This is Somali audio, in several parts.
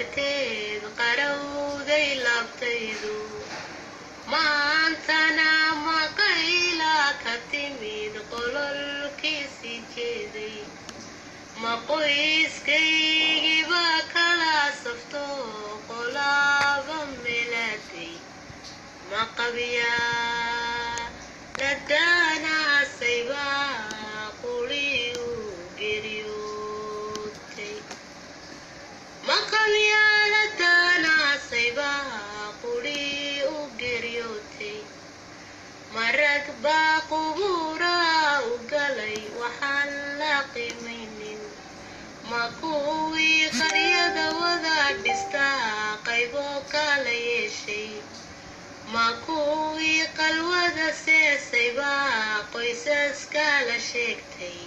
darteed qarowday laabtaydu maantana maqayla ka timid qololkiisii jeeday ma qoyskaygiiba kala safto qolaaba melaaday ma qabyaa la daanaasayba qulii u geeriyootay ma qabyaa la daanaasayba qulii u geeriyootay marag baa qubuuraa u galay waxaan la qiimaynin ma kuwii qaryada wada dhistaa qaybo kala yeeshay ma kuwii qalwada seesayba qoysaska la sheegtay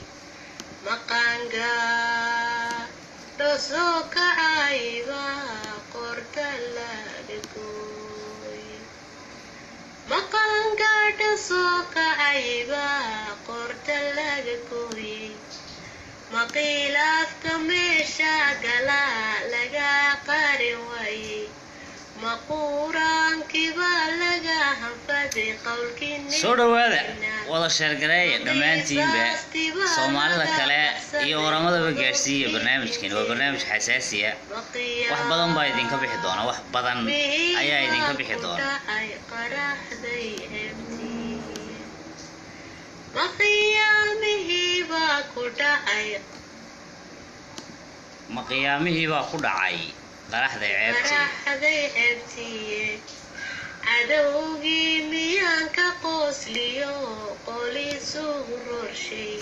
maqaangaa dhosoo kacayba qorta laga gooy maqaangaadha soo kacayba qorta laga gooyey maqiilaafka meesha gala laga qarin waayey maquuraankiiba laga hanfaday qowlkii soo dhowaada wada sheergareeya dhammaantiinba soomaalida kale iyo oramadaba gaadhsiiya barnaamijkan waa barnaamij xasaasiya wax badan baa idinka bixi doona wax badan ayaa idinka bixi doona maqiyaamihiibaa ku dhacay ma qiyaamihii baa ku dhacay qaraxday ceebtii qaraxday ceebtiye cadowgii miyaan ka qoosliyo qolisugu rorshay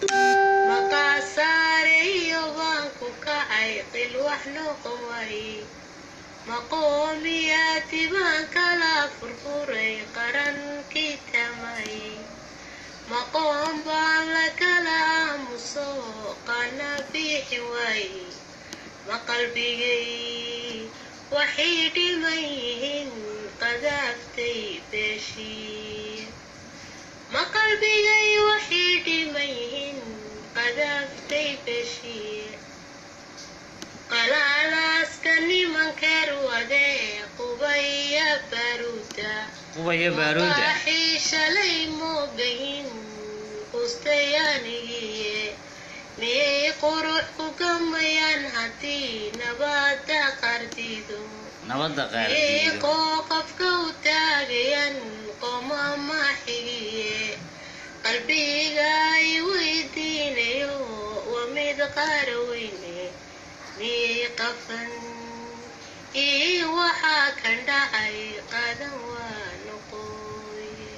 maqaasaareyo baan ku kacay qil wax noqon waaye maqoomiyaati baan kala furfuray qarankii tamayey maqoon baan la kala aamuso qana biixi waaye ma qalbigay waxay dhiman yihiin qadaaftay beeshii ma qalbigay waxay dhiman yihiin qadaaftay beeshii qalaalaaska nimankeer wade qubaya baruuda qubaya baaruuda waxay shalay moogayin qustayaanigiye miyay qurux ku gamayaan haddii nabada qardido nabadda qaardiido iiqoo qofka u taagayan qomama xigiye qalbiga ay weydiinayo waa mid qaara weyne miyay qafan ii waxaa kan dhacay qadan waa noqoye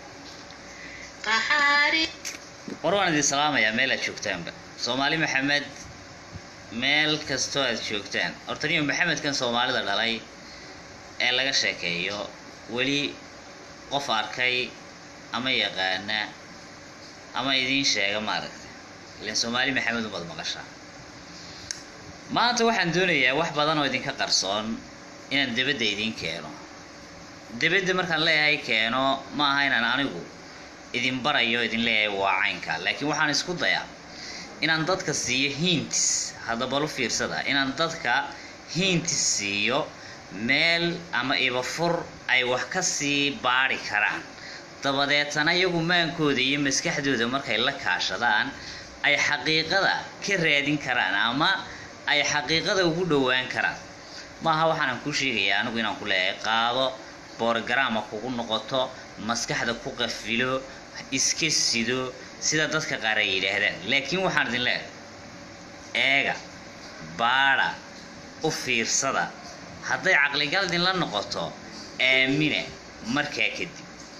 qaxaari war waan idin salaamayaa meel aad joogtaanba soomaali maxamed meel kastoo aad joogtaan horta niyo maxamedkan soomaalida dhalay ee laga sheekeeyo weli qof arkay ama yaqaana ama idiin sheega maaragtay ilan soomaali maxamed umad maqashaa maanta waxaan doonayaa wax badan oo idinka qarsoon inaan debadda idiin keeno debadda markaan leeyahay keeno ma aha inaan anigu idin barayo idin leeyahay waa caynka laakiin waxaan isku dayaa inaan dadka siiyo hintis haddaba lu fiirsada inaan dadka hintis siiyo meel ama ibafur ay wax ka sii baadhi karaan dabadeetana iyagu maankooda iyo maskaxdooda markay la kaashadaan ay xaqiiqada ka raadin karaan ama ay xaqiiqada ugu dhowaan karaan maaha waxaanan kuu sheegayaa anigu inaan ku leeyahay qaado boorgaraama kugu noqoto maskaxda ku qafilo iska sido sida dadka qaar ay yidhaahdaan laakiin waxaan idin leeyahay eega baadha u fiirsada hadday caqligal idinla noqoto aamina markaa kadib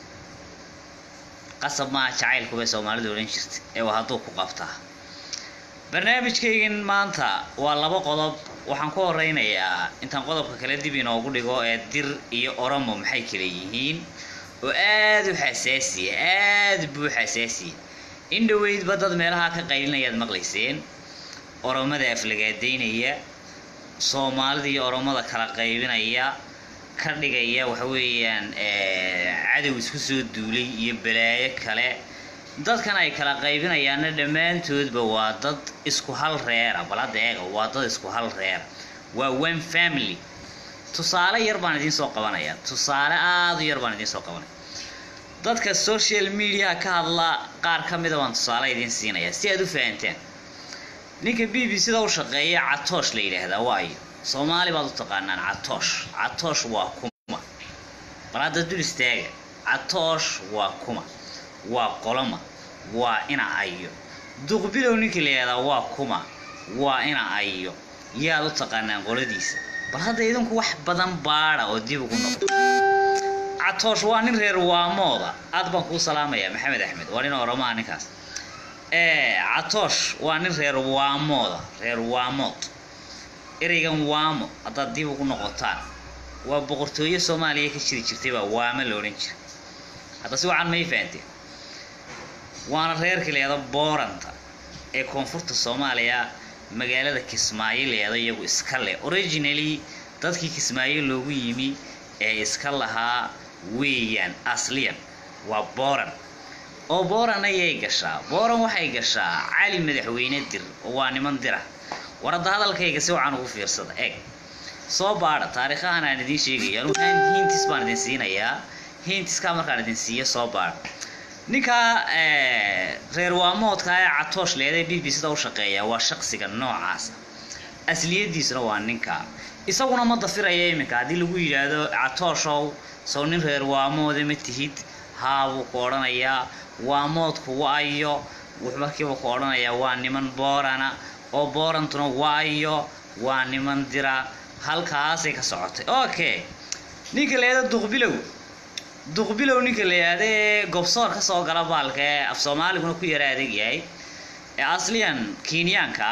qasab maaha jacaylku bay soomaalidu odhan jirta ee waa hadduu ku qabtaa barnaamijkaygan maanta waa laba qodob waxaan ku horeynayaa intaan qodobka kale dib inoogu dhigo ee dir iyo oromo maxay kala yihiin oo aada u xasaasiya aada buu xasaasiya in dhoweydba dad meelaha ka qaylinayaad maqlayseen oromada aflagaadaynaya soomaalida iyo oromada kala qaybinaya ka dhigaya waxa weeyaan cadow isku soo duulay iyo balaayo kale dadkan ay kala qaybinayaanna dhammaantoodba waa dad isku hal reera bal hadda eega waa dad isku hal reera waa one family tusaale yar baan idiin soo qabanaya tusaale aada u yar baan idiin soo qabanaya dadka social media ka hadla qaar ka mida baan tusaale idiin siinaya si aad u fahanteen ninka b b sida u shaqeeya catoosh la yidhaahdaa waayo soomaali baad u taqaanaan catoosh catoosh waa kuma bal hadda dul istaaga catoosh waa kuma waa qoloma waa ina ayo duqbilow ninka la yidhahdaa waa kuma waa ina ayo yaad u taqaanaan qoladiisa bal hadda idinku wax badan baada oo dib ugu noqdo catoosh waa nin reer waamooda aad baan kuu salaamayaa maxamed axmed waa nin oromaa ninkaas catoosh waa nin reer waamooda reer waamood ereygan waamo haddaad dib ugu noqotaan waa boqortooyo soomaaliya ka jiri jirtay baa waamo la odhan jira hadda si wacan may fahanteen waana reerka leeda booranta ee koonfurta soomaaliya magaalada kismaayo leeda iyagu iska leh originally dadkii kismaayo loogu yimi ee iska lahaa weeyaan asliyan waa booran oo booran ayay gashaa booran waxay gashaa cali madaxweyne dir oo waa niman dira war hadda hadalkayga si wacan ugu fiirsada eeg soo baadha taariikhahan aan idiin sheegaya anu hintis baan idin siinayaa hintiskaa markaan idin siiyo soo baadha ninkaa reer waamoodka ee catoosh leeda b b sida u shaqeeya waa shaqsiga noocaasa asliyadiisuna waa ninkaa isaguna ma dafiraya iminka haddii lagu yidhaahdo catooshow sow nin reer waamooda ma tihid haa buu ku odhanayaa waamoodku waayo wuxuu markiiba ku odhanayaa waa niman boorana oo boorantuna waayo waa niman dira halkaasay ka socotay okay ninka leeda duqbilow duqbilow ninka la yidhaahda ee gobsoor ka soo gala baalka ee af soomaaliguna ku yara adeeg yahay ee asliyan kenyaanka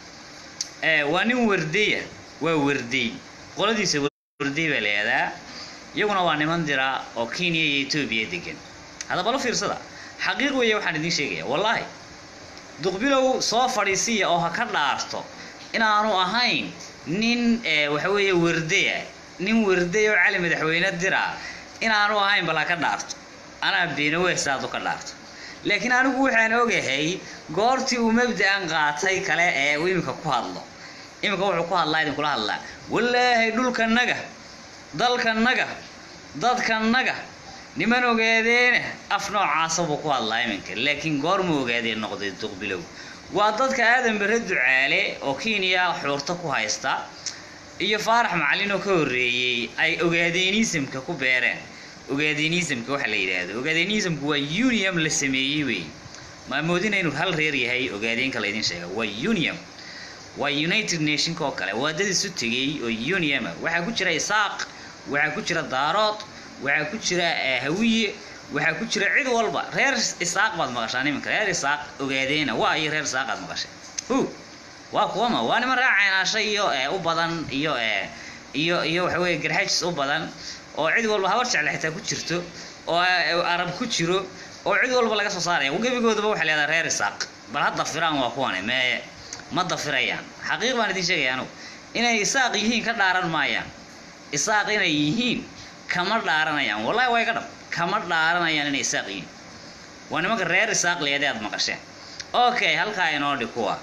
ee waa nin wardeya waa wardey qoladiisa wardey baa la yihahdaa iyaguna waa niman dira oo kenya iyo etoobiya degan haddaba la fiirsada xaqiiq weeye waxaan idiin sheegaya wallaahi duqbilow soo fadhiisiya oo ha ka dhaarto inaanu ahayn nin waxa weeye wardeya nin wardey oo cali madaxweyne dira inaanu ahayn bal ha ka dhaarto anaa beenawees aad u ka dhaarto laakiin anigu waxaan ogahay goortii uu mabda-an qaatay kale ee uu iminka ku hadlo iminka wuxuu ku hadlaa idinkula hadlaa wallaahi dhulkanaga dalkanaga dadkanaga niman ogaadeena af noocaasa buu ku hadlaa iminka laakiin goorma ogaadeen noqday duqbilow waa dadka aadan bare ducaale oo kenya xuurto ku haysta iyo faarax macalin oo ka horreeyey ay ogaadenisimka ku beereen ogaadenisimka waxa la yidhaahdo ogaadenisimku waa unium la sameeyey wey maamoodina inuu hal reer yahay ogaadeenka laydin sheega waa unium waa united nationka oo kale waa dad isu tegey oo uniuma waxaa ku jira isaaq waxaa ku jira daarood waxaa ku jira hawiye waxaa ku jira cid walba reer isaaq baad maqashaan iminka reer isaaq ogaadeena waa iyo reer isaaqaad maqashay hu waa kuwama waa niman raacaynaasha iyo u badan iyo iyo iyo waxa weeye garxajis u badan oo cid walba habar jecle xitaa ku jirto oo arab ku jiro oo cid walba laga soo saaraya gebigoodaba waxay leedahay reer isaaq bal ha dafiraan waa kuwane mee ma dafirayaan xaqiiq baan idiin sheegaya anugu inay isaaq yihiin ka dhaaran maayaan isaaq inay yihiin kama dhaaranayaan wallahi waa iga dhab kama dhaaranayaan inay isaaq yihiin waa nimanka reer isaaq leede aad maqasheen okay halkaa inoo dhi kuwa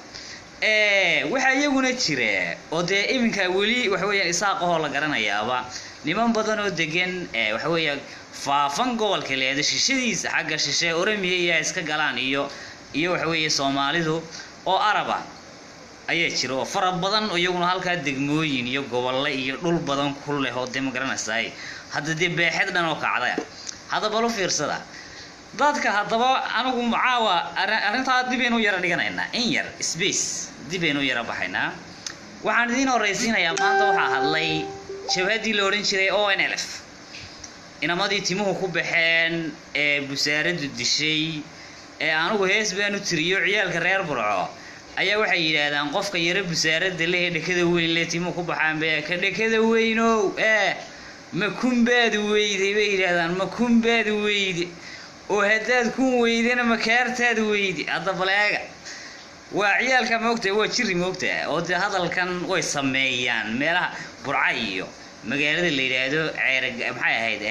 waxaa iyaguna jira oo dee iminka weli waxa weeyaan isaaqahoo la garanayaaba niman badan oo degan waxa weeya faafan gobolka leeda shishadiisa xagga shishe oramiya iyo iska galaan iyo iyo waxa weeye soomaalidu oo araba ayaa jira oo fara badan oo iyaguna halkaa degmooyin iyo gobolle iyo dhul badan ku leh oo dee ma garanaysaay hadda dee beexed dhan oo kacdaya haddaba lu fiirsada dadka haddaba anigu caawa arrintaa dibeynu yara dhiganaynaa in yar space dibeynu yara baxaynaa waxaan idiin horraysiinayaa maanta waxaa hadlay jabhaddii la odhan jiray o n l f inamadii timuhu ku baxeen ee busaaraddu dishay ee anigu hees baanu tiriyo ciyaalka reer burco ayaa waxay yidhaahdaan qofka yaro busaaradda leh ee dhekada weyn leh timuhu ku baxaan be ka dhekada weynow ee ma kunbaad weyday bay yidhaahdaan ma kunbaad weyde oo haddaad kun weydana makaartaad weyde hadda baleega waa ciyaalka moogtaha waa jiri moogtaha oo dee hadalkan way sameeyaan meelaha burca iyo magaalada la yidhaahdo ceer maxay ahayd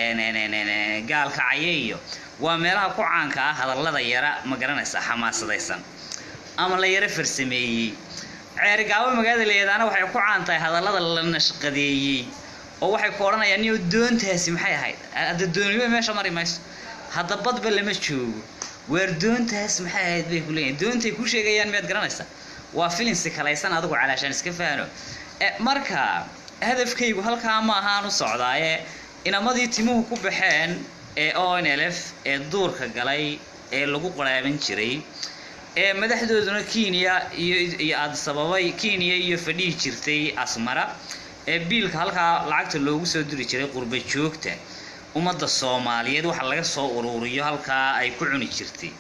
gaalkacyo iyo waa meelaha ku caanka ah hadallada yara ma garanaysa xamaasadaysan ama la yaro farsameeyey ceerigaabo magaalada leedaana waxay ku caan tahay hadallada la nashqadeeyey oo waxay ku odhanayaan niyo doontaasi maxay ahayd hadda dooniba meesha mari mayso hadda badba lama joogo waar doontaas maxay ahayd bay ku leeyihin doontay ku sheegayaan miyaad garanaysaa waa filinsi kalaysan adigu calaashaan iska faano marka hadafkaygu halkaa ma ahaan u socdaaye inamadii timuhu ku baxeen ee onlf ee duurka galay ee lagu qaraaban jiray ee madaxdooduna kenya iyo iyo adsababay kenya iyo fadhihi jirtay asmara ee biilka halkaa lacagta loogu soo diri jiray qurba joogta ummadda soomaaliyeed waxa laga soo uruuriyo halkaa ay ku cuni jirtay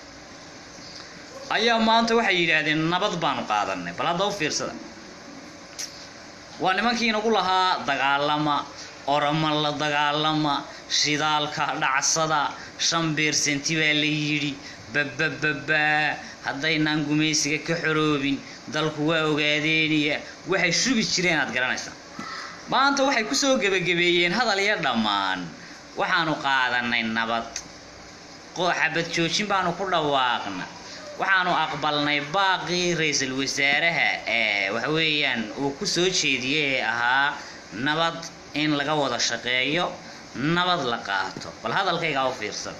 ayaa maanta waxay yidhaahdeen nabad baanu qaadanay bal hadda u fiirsada waa nimankii inagu lahaa dagaalama orama la dagaalama shidaalka dhacsada shan beersanti baa la yidhi babababaa haddaynaan gumaysiga ka xoroobin dalku waa ogaadeeniya waxay shubi jireen aad garanaysaa maanta waxay kusoo gebagabeeyeen hadal iyo dhammaan waxaanu qaadanay nabad xabad joojin baanu ku dhawaaqna waxaanu aqbalnay baaqii ra-iisul wasaaraha ee waxa weeyaan uu ku soo jeediyey ee ahaa nabad in laga wada shaqeeyo nabad la qaato bal hadalkaygaa u fiirsada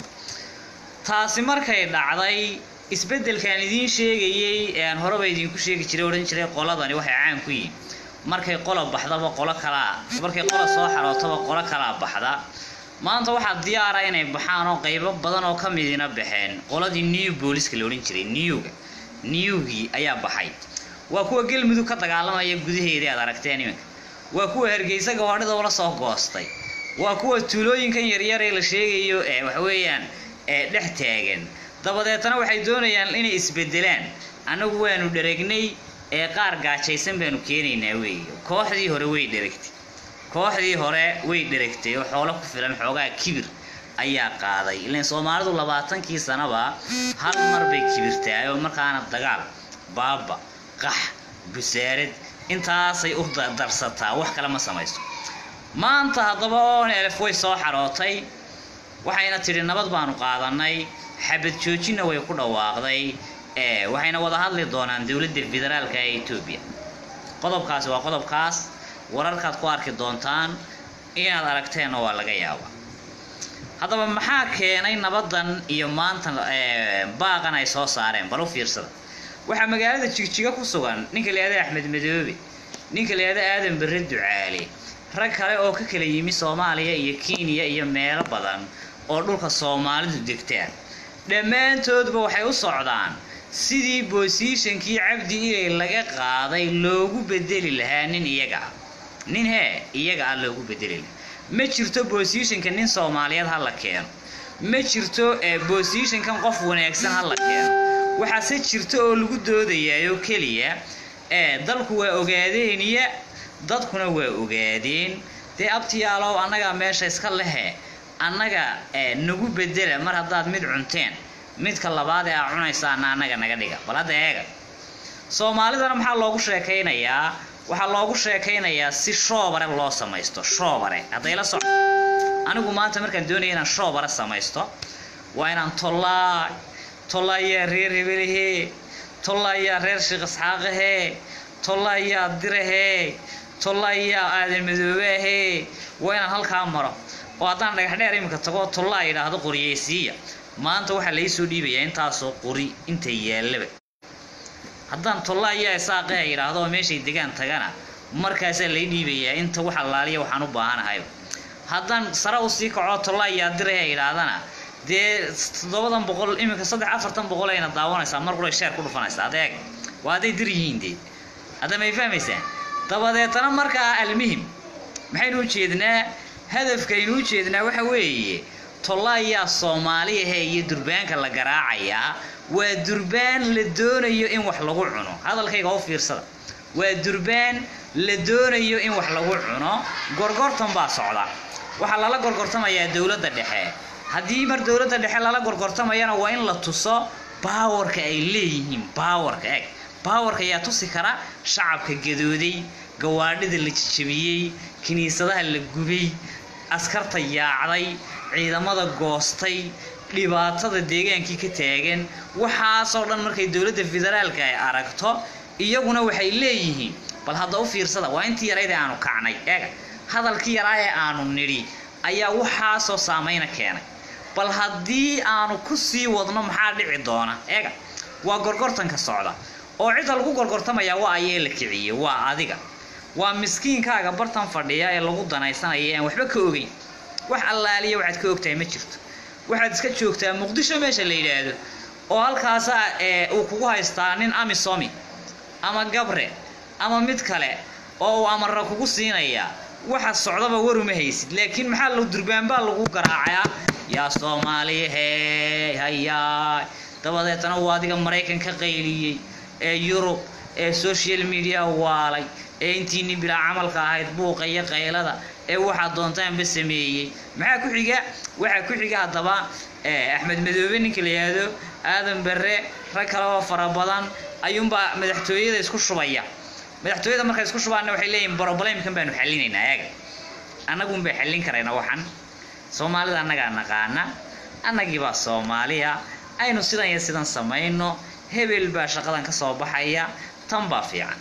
taasi markay dhacday isbeddelkaan idiin sheegayey ee aan horeba idinku sheegi jiray odhan jiray qoladani waxay caan ku yihin markay qola baxdaba qolo kalaa markay qola soo xarootaba qolo kalaa baxda maanta waxaa diyaara inay baxaan oo qaybo badan oo ka midina baxeen qoladii new booliska la odhan jiray newga newgii ayaa baxay waa kuwa galmudug ka dagaalamaya gudaheedii aad aragteen iminka waa kuwa hargeysa gawaadhida ula soo goostay waa kuwa tuulooyinkan yaryar ee la sheegayo ee waxweeyaan ee dhex taagan dabadeetana waxay doonayaan inay isbedelaan annagu waanu dharegnay ee qaar gaajaysan baanu keenaynaa weeye kooxdii hore way dheragtay kooxdii hore way dheragtay oo xoolo ku filan xoogaa kibir ayaa qaaday ilaan soomaalidu labaatankii sanaba hal mar bay kibirtaay oo markaana dagaal baaba qax busaarad intaasay u darsataa wax kale ma samayso maanta haddaba oon elef way soo xarootay waxayna tidhi nabad baanu qaadanay xabad joojinna way ku dhawaaqday ee waxayna wada hadli doonaan dowladda federaalka ee etoobiya qodobkaasi waa qodobkaas wararkaad ku arki doontaan inaad aragteenna waa laga yaaba haddaba maxaa keenay nabadan iyo maanta baaqan ay soo saareen bal u fiirsada waxaa magaalada jigjiga ku sugan ninka la yihahda axmed madoobe ninka la yihahda aadan barre ducaale rag kale oo ka kala yimi soomaaliya iyo kenya iyo meelo badan oo dhulka soomaalidu degtaan dhammaantoodba waxay u socdaan sidii boosiishankii cabdi ilay laga qaaday loogu bedeli lahaa nin iyaga ah nin hee iyaga ah loogu bedeli lahaa ma jirto boosiishanka nin soomaaliyeed ha la keeno ma jirto boosiishankan qof wanaagsan ha la keeno waxaase jirto oo lagu doodayaayoo keliya ee dalku waa ogaadeeniya dadkuna waa ogaadeen dee abtiyaalow annagaa meesha iska lehe annaga nagu bedela mar haddaad mid cunteen midka labaad ee aa cunaysaana annaga naga dhiga bal hadda eega soomaalidana maxaa loogu sheekaynayaa waxaa loogu sheekaynayaa si shoobare loo samaysto shoobare hadday la soco anigu maanta markaan doonaya inaan shoobare samaysto waa inaan tollaay tollaayaa reer hebelehee tollaayaa reer sheekh isxaaqahee tollaayaa dirahee tollaayaa aadan madoobaahee waa inaan halkaa maro oo haddaan dhagax dheer iminka tagoo tollaa yidhaahdo qoriyeysiiya maanta waxaa laysoo dhiibayaa intaasoo qori inta yaallaba haddaan tollaa iyo isaaqaha yidhaahdo oo meeshay degaan tagana markaasaa lay dhiibayaa inta wax allaaliya waxaan u baahanahayba haddaan sare usii kaco tollaa iyo adiraha yidhaahdana dee toddobadan boqol iminka saddex afartan boqol ayna daawanaysaa mar qura sheer ku dhufanaysaa adeeg waa hadday dir yihiin dee hadda may fahmaysaan dabadeetana markaa almuhim maxaynu u jeednaa hadafkaynu u jeednaa waxa weeye tollaayaa soomaaliyahe iyo durbaanka la garaacayaa waa durbaan la doonayo in wax lagu cuno hadalkayga u fiirsada waa durbaan la doonayo in wax lagu cuno gorgortan baa socda waxaa lala gorgortamayaa dowladda dhexe haddii mar dowladda dhexe lala gorgortamayana waa in la tuso baawarka ay leeyihiin baawarka eg baawarka ayaa tusi kara shacabka gadooday gawaadhida la jijabiyey kiniisadaha la gubay askarta yaacday ciidamada goostay dhibaatada deegaankii ka taagan waxaasoo dhan markay dowladda federaalka ay aragto iyaguna waxay leeyihiin bal hadda u fiirsada waa intii yarayd ee aanu kacnay eega hadalkii yaraa ee aanu nidhi ayaa waxaasoo saamayna keenay bal haddii aanu ku sii wadno maxaa dhici doona eega waa gorgortanka socda oo cidda lagu gorgortamaya waa ayee la kiciyey waa adiga waa miskiinkaaga bartan fadhiya ee lagu danaysanaya aan waxba ka ogeyn wax allaaliya waxaad ka ogtahay ma jirto waxaad iska joogtaa muqdisho meesha la yidhaahdo oo halkaasa ee uu kugu haystaa nin amisomi ama gabre ama mid kale oo uu amarra kugu siinayaa waxa socdaba waruma haysid laakiin maxaa la durbaanbaa lagu garaacayaa yaa soomaaliya hey hayaay dabadeetana uu adiga maraykan ka qayliyey ee yurub ee social media waalay ee intiini bilaa camalka ahayd buuqa iyo qaylada ee waxaad doontaanba sameeyey maxaa ku xiga waxaa ku xiga haddaba axmed madoobe ninka la yidhaahdo aadan barre rag kale oo fara badan ayuunbaa madaxtooyada isku shubaya madaxtooyada markay isku shubaanna waxay leeyihin broblemkan baanu xallinaynaa eega annagun bay xallin karayna waxan soomaalida annagaa naqaana annagiibaa soomaaliya aynu sidan iyo sidan samayno hebel baa shaqadan ka soo baxaya tan baa fiican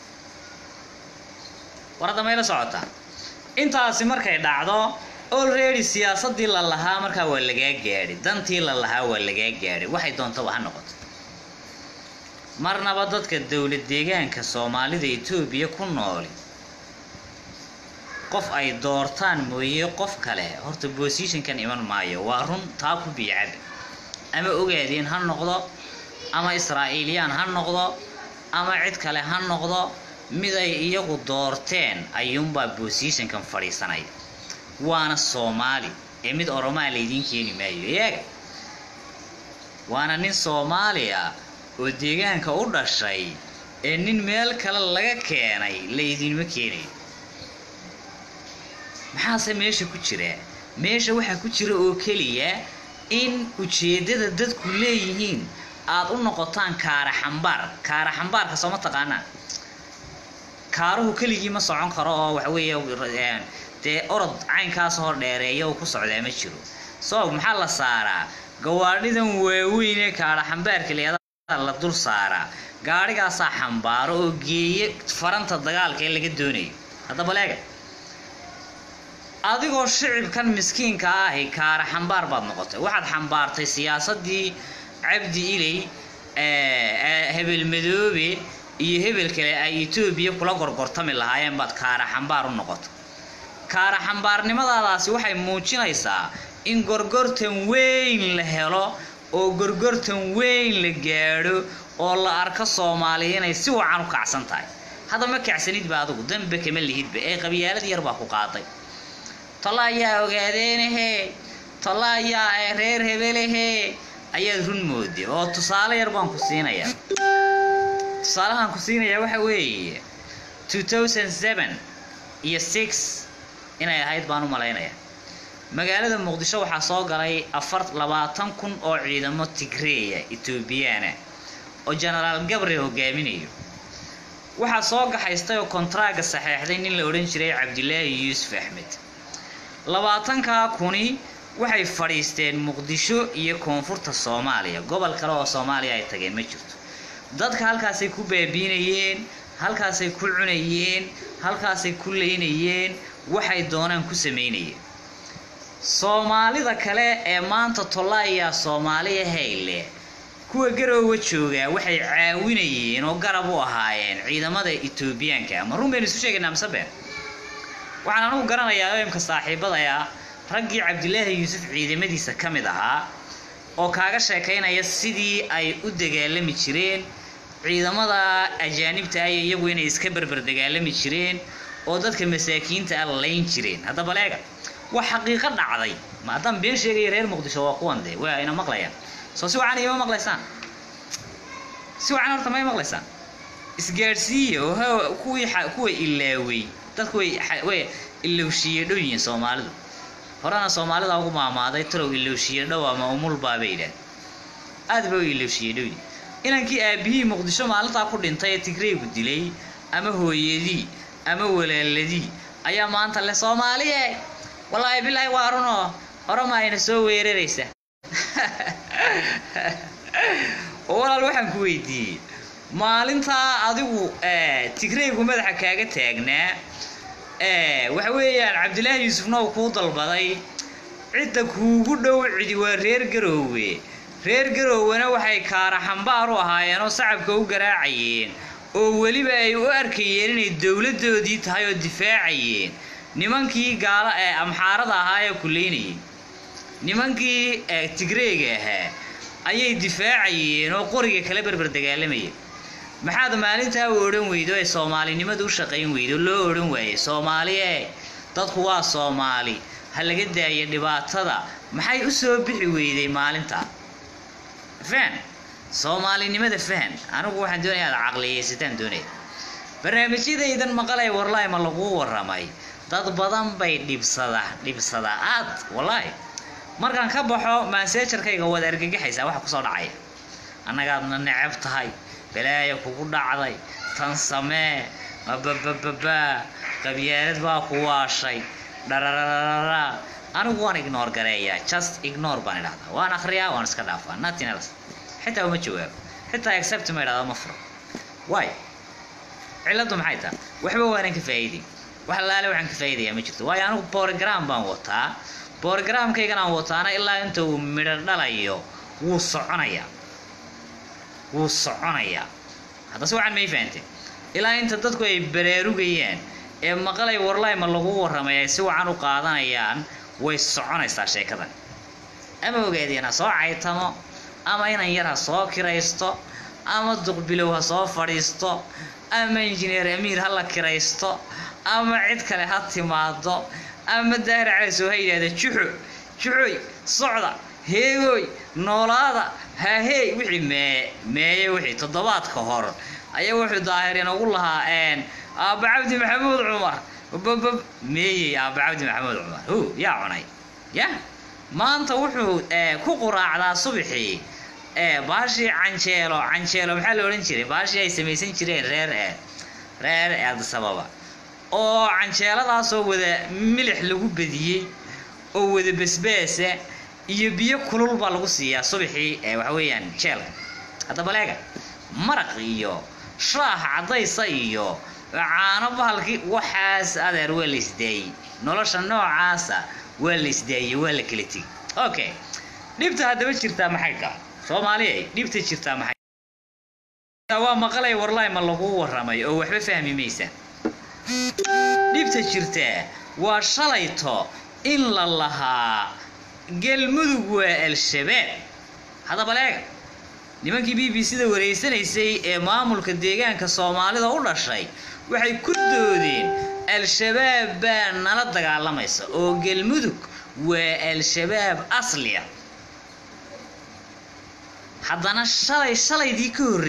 war hadda mayla socotaa intaasi markay dhacdo already siyaasadii la lahaa markaa waa lagaa gaadhi dantii la lahaa waa lagaa gaadhi waxay doontaba ha noqoto marnaba dadka dowlad deegaanka soomaalida etoobiya ku nooli qof ay doortaan mooye qof kale horta bosishankan iman maayo waa run taa ku biicaba ama ogaadeen ha noqdo ama israa'iiliyaan ha noqdo ama cid kale ha noqdo mid ay iyagu doorteen ayuunbaa bosishankan fadhiisanaya waana soomaali ee mid oromaa laydiin keeni maayo eega waana nin soomaaliya oo deegaanka u dhashay ee nin meel kale laga keenay laydinma keenayo maxaase meesha ku jira meesha waxaa ku jira oo keliya in ujeeddada dadku leeyihiin aad u noqotaan kaara xambaar kaara xambaarka sooma taqaanaan kaaruhu keligii ma socon karo oo waxaweeye dee orod caynkaas hor dheereeya uu ku socdaa ma jiro sabab maxaa la saaraa gawaadhidan waaweyn ee kaara xambaarka leedaa la dul saaraa gaadhigaasaa xambaaro oo geeye faranta dagaalka ee laga doonayo haddaba leega adigoo shicibkan miskiinka ahi kaara xambaar baad noqotay waxaad xambaartay siyaasadii cabdi iley hebel madoobe iyo hebel kale ay etoobiya kula gorgortami lahaayeen baad kaara xambaar u noqotay kaara xambaarnimadaadaasi waxay muujinaysaa in gorgortan weyn la helo oo gorgortan weyn la gaadho oo la arko soomaaliya inay si wacan u kacsan tahay hadda ma kacsanidba adigu danbe kama lihidba ee qabyaalad yar baa ku qaaday tolla ayaa ogaadeenahe tolla ayaa reer hebelehe ayaad run mooday oo tusaale yar baan ku siinayaa tusaalahaan ku siinayaa waxa weeye two thousand seven iyo six inay ahayd baan u malaynayaa magaalada muqdisho waxaa soo galay afar labaatan kun oo ciidamo tigreeya etoobiyaana oo genaraal gabre hogaaminayo waxaa soo gaxaystay oo kontraaga saxeexday nin la odhan jiray cabdilaahi yuusuf axmed labaatankaa kuni waxay fadhiisteen muqdisho iyo koonfurta soomaaliya gobol kale oo soomaaliya ay tageen ma jirto dadka halkaasay ku baabiinayeen halkaasay ku cunayeen halkaasay ku leynayeen waxay doonaan ku samaynayeen soomaalida kale ee maanta tollaayaa soomaaliya hayle kuwa garoowa joogaa waxay caawinayeen oo garab u ahaayeen ciidamada etoobiyaanka ama run baynu isu sheegaynaa mise been waxaan anugu garanayaa imka saaxiibadaya raggii cabdilaahi yuusuf ciidamadiisa ka mid ahaa oo kaaga sheekaynaya sidii ay u dagaalami jireen ciidamada ajaanibta ah iyagu inay iska berber dagaalami jireen oo dadka masaakiinta ah layn jireen haddaba leega waa xaqiiqo dhacday ma haddaan been sheegaya reer muqdisho waa kuwan dee waa ina maqlayaan soo si wacan ima maqlaysaan si wacan horta ma maqlaysaan isgaadhsiiya oo kuwii kuwa ilaawey dadku way way ilowshiye dhow yihiin soomaalidu horena soomaalida ugu maamaaday talow ilowshiye dhow ama umulbaa bay idhaah aad ba u ilowshiye dhow yihin inankii aabihii muqdisho maalintaa ku dhintay ee tigreygu dilay ama hooyadii ama walaaladii ayaa maanta le soomaaliye wallaahi bilaahi waa runoo orama ayna soo weeraraysa oo walaal waxaan ku weydiiyey maalintaa adigu tigraygu madaxa kaaga taagnaa waxa weeyaan cabdilaahi yuusufna uu kuu dalbaday cidda kuugu dhow cidi waa reer garoowe reer garoowena waxay kaara xambaar u ahaayeen oo sacabka u garaacayeen oo weliba ay u arkayeen inay dowladdoodii tahay oo difaacayeen nimankii gaala ee amxaarada ahaa ee kuleynayay nimankii tigreega ahaa ayay difaacayeen oo qoriga kala berber dagaalamayeen maxaad maalintaa u odhan weydo ee soomaalinimadu u shaqayn weydo loo odhan waayey soomaali ee dadku waa soomaali ha laga daaya dhibaatada maxay u soo bixi weyday maalintaa fahan soomaalinimada fahan anigu waxaan doonaya aad caqliyeysataan doonaya barnaamijyadaydan maqalay warlahi ma laguu warramay dad badan bay dhibsada dhibsadaa aad wallaahi markaan ka baxo maaseejarkayga waad argagaxaysaa waxa kusoo dhacaya annagaadna necab tahay balaaya kugu dhacday tan samee mababababaa qabyaalad baa ku waashay dharararara anigu waan ignore gareeyaa just ignore baan idhahdaa waan akhriyaa waan iska dhaafaa nothing else xitaa uma jawaabo xitaa accept ma idhahdaa ma furo why cilladdu maxay tahay waxba waanan ka faa'iiday wax laale waxaan ka faa'iidayaa ma jirto waayo anigu program baan wataa borogramkaygan aan wataana ilaa inta uu midho dhalayo wuu soconayaa wuu soconayaa haddase waxaan may fahanteen ilaa inta dadku ay baraarugayaan ee maqalay warlay ma lagu warramay ay si wacan u qaadanayaan way soconaysaa sheekadan ama ogaadeen ha soo caytamo ama inan yar ha soo kiraysto ama duqbilow ha soo fadhiisto ama injineer amiir ha la kiraysto ama cid kale ha timaado ama daahir calasow ha yidhahda juxo juxoy socda heegooy noolaada haahey wixii mee meeye wixii toddobaad ka hor ayaa wuxuu daahir inagu lahaa aabba cabdi maxamuud cumar babab meeyey aabba cabdi maxamuud cumar hu yaa cunay ya maanta wuxuu ku quraacdaa subaxii baashii canjeelo canjeelo maxaa la odhan jiray baashii ay samaysan jireen reer reer addisababa oo canjeeladaasoo wada milix lagu badiyey oo wada basbaasa iyo biyo kulul baa lagu siiyaa subaxii waxa weeyaan jeelka haddaba leega maraq iyo shaax caddaysa iyo caano bahalkii waxaas adeer waa la isdaayey nolosha noocaasa waa la isdaayey waa la kala tegey okay dhibta haddaba jirtaa maxay kaa soomaaliyay dhibta jirtaa maxay waa maqalay warlaay ma lagu warramay oo waxba fahmi maysa dhibta jirtaa waa shalayto in la lahaa galmudug waa al-shabaab haddaba leega nimankii b b c-da wareysanaysay ee maamulka deegaanka soomaalida u dhashay waxay ku doodeen al-shabaab baa nala dagaalamaysa oo galmudug waa al-shabaab asliya haddana shalay shalaydii ka horrey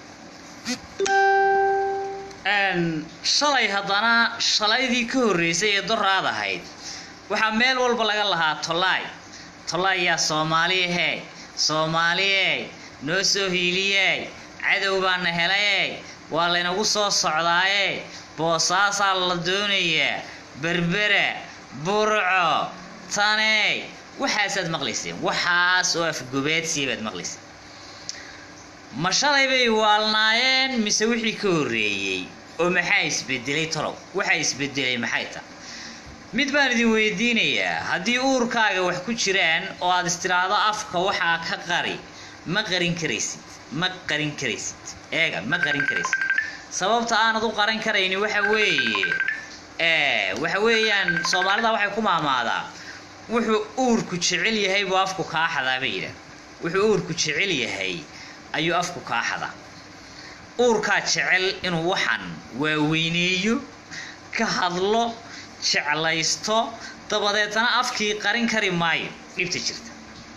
shalay haddana shalaydii ka horreysay ee doraad ahayd waxaa meel walba laga lahaa tolaay tolaay yaa soomaaliyahe soomaaliye noo soo hiiliyey cadow baana helaye waa laynagu soo socdaaye boosaasaa la doonayaa berbera burco taney waxaasaad maqlayseen waxaas oo afgobaadsiya baad maqlayseen ma shalay bay waalnaayeen mise wixii ka horreeyey oo maxaa isbedelay tolow waxaa isbedelay maxay tahay mid baan idin weydiinayaa haddii uurkaaga wax ku jiraan oo aad istiraahdo afka waxaa ka qari ma qarin karaysid ma qarin karaysid eega ma qarin karaysid sababta aanad u qaran karayni waxa weeye waxa weeyaan soomaalida waxay ku maamaadaa wuxuu uurku jecel yahay buu afku kaa xadaa bay yidhaah wuxuu uurku jecel yahay ayuu afku kaa xadaa uurkaa jecel inuu waxan waaweyneeyo ka hadlo jeclaysto dabadeetana afkii qarin kari maayo dhibta jirta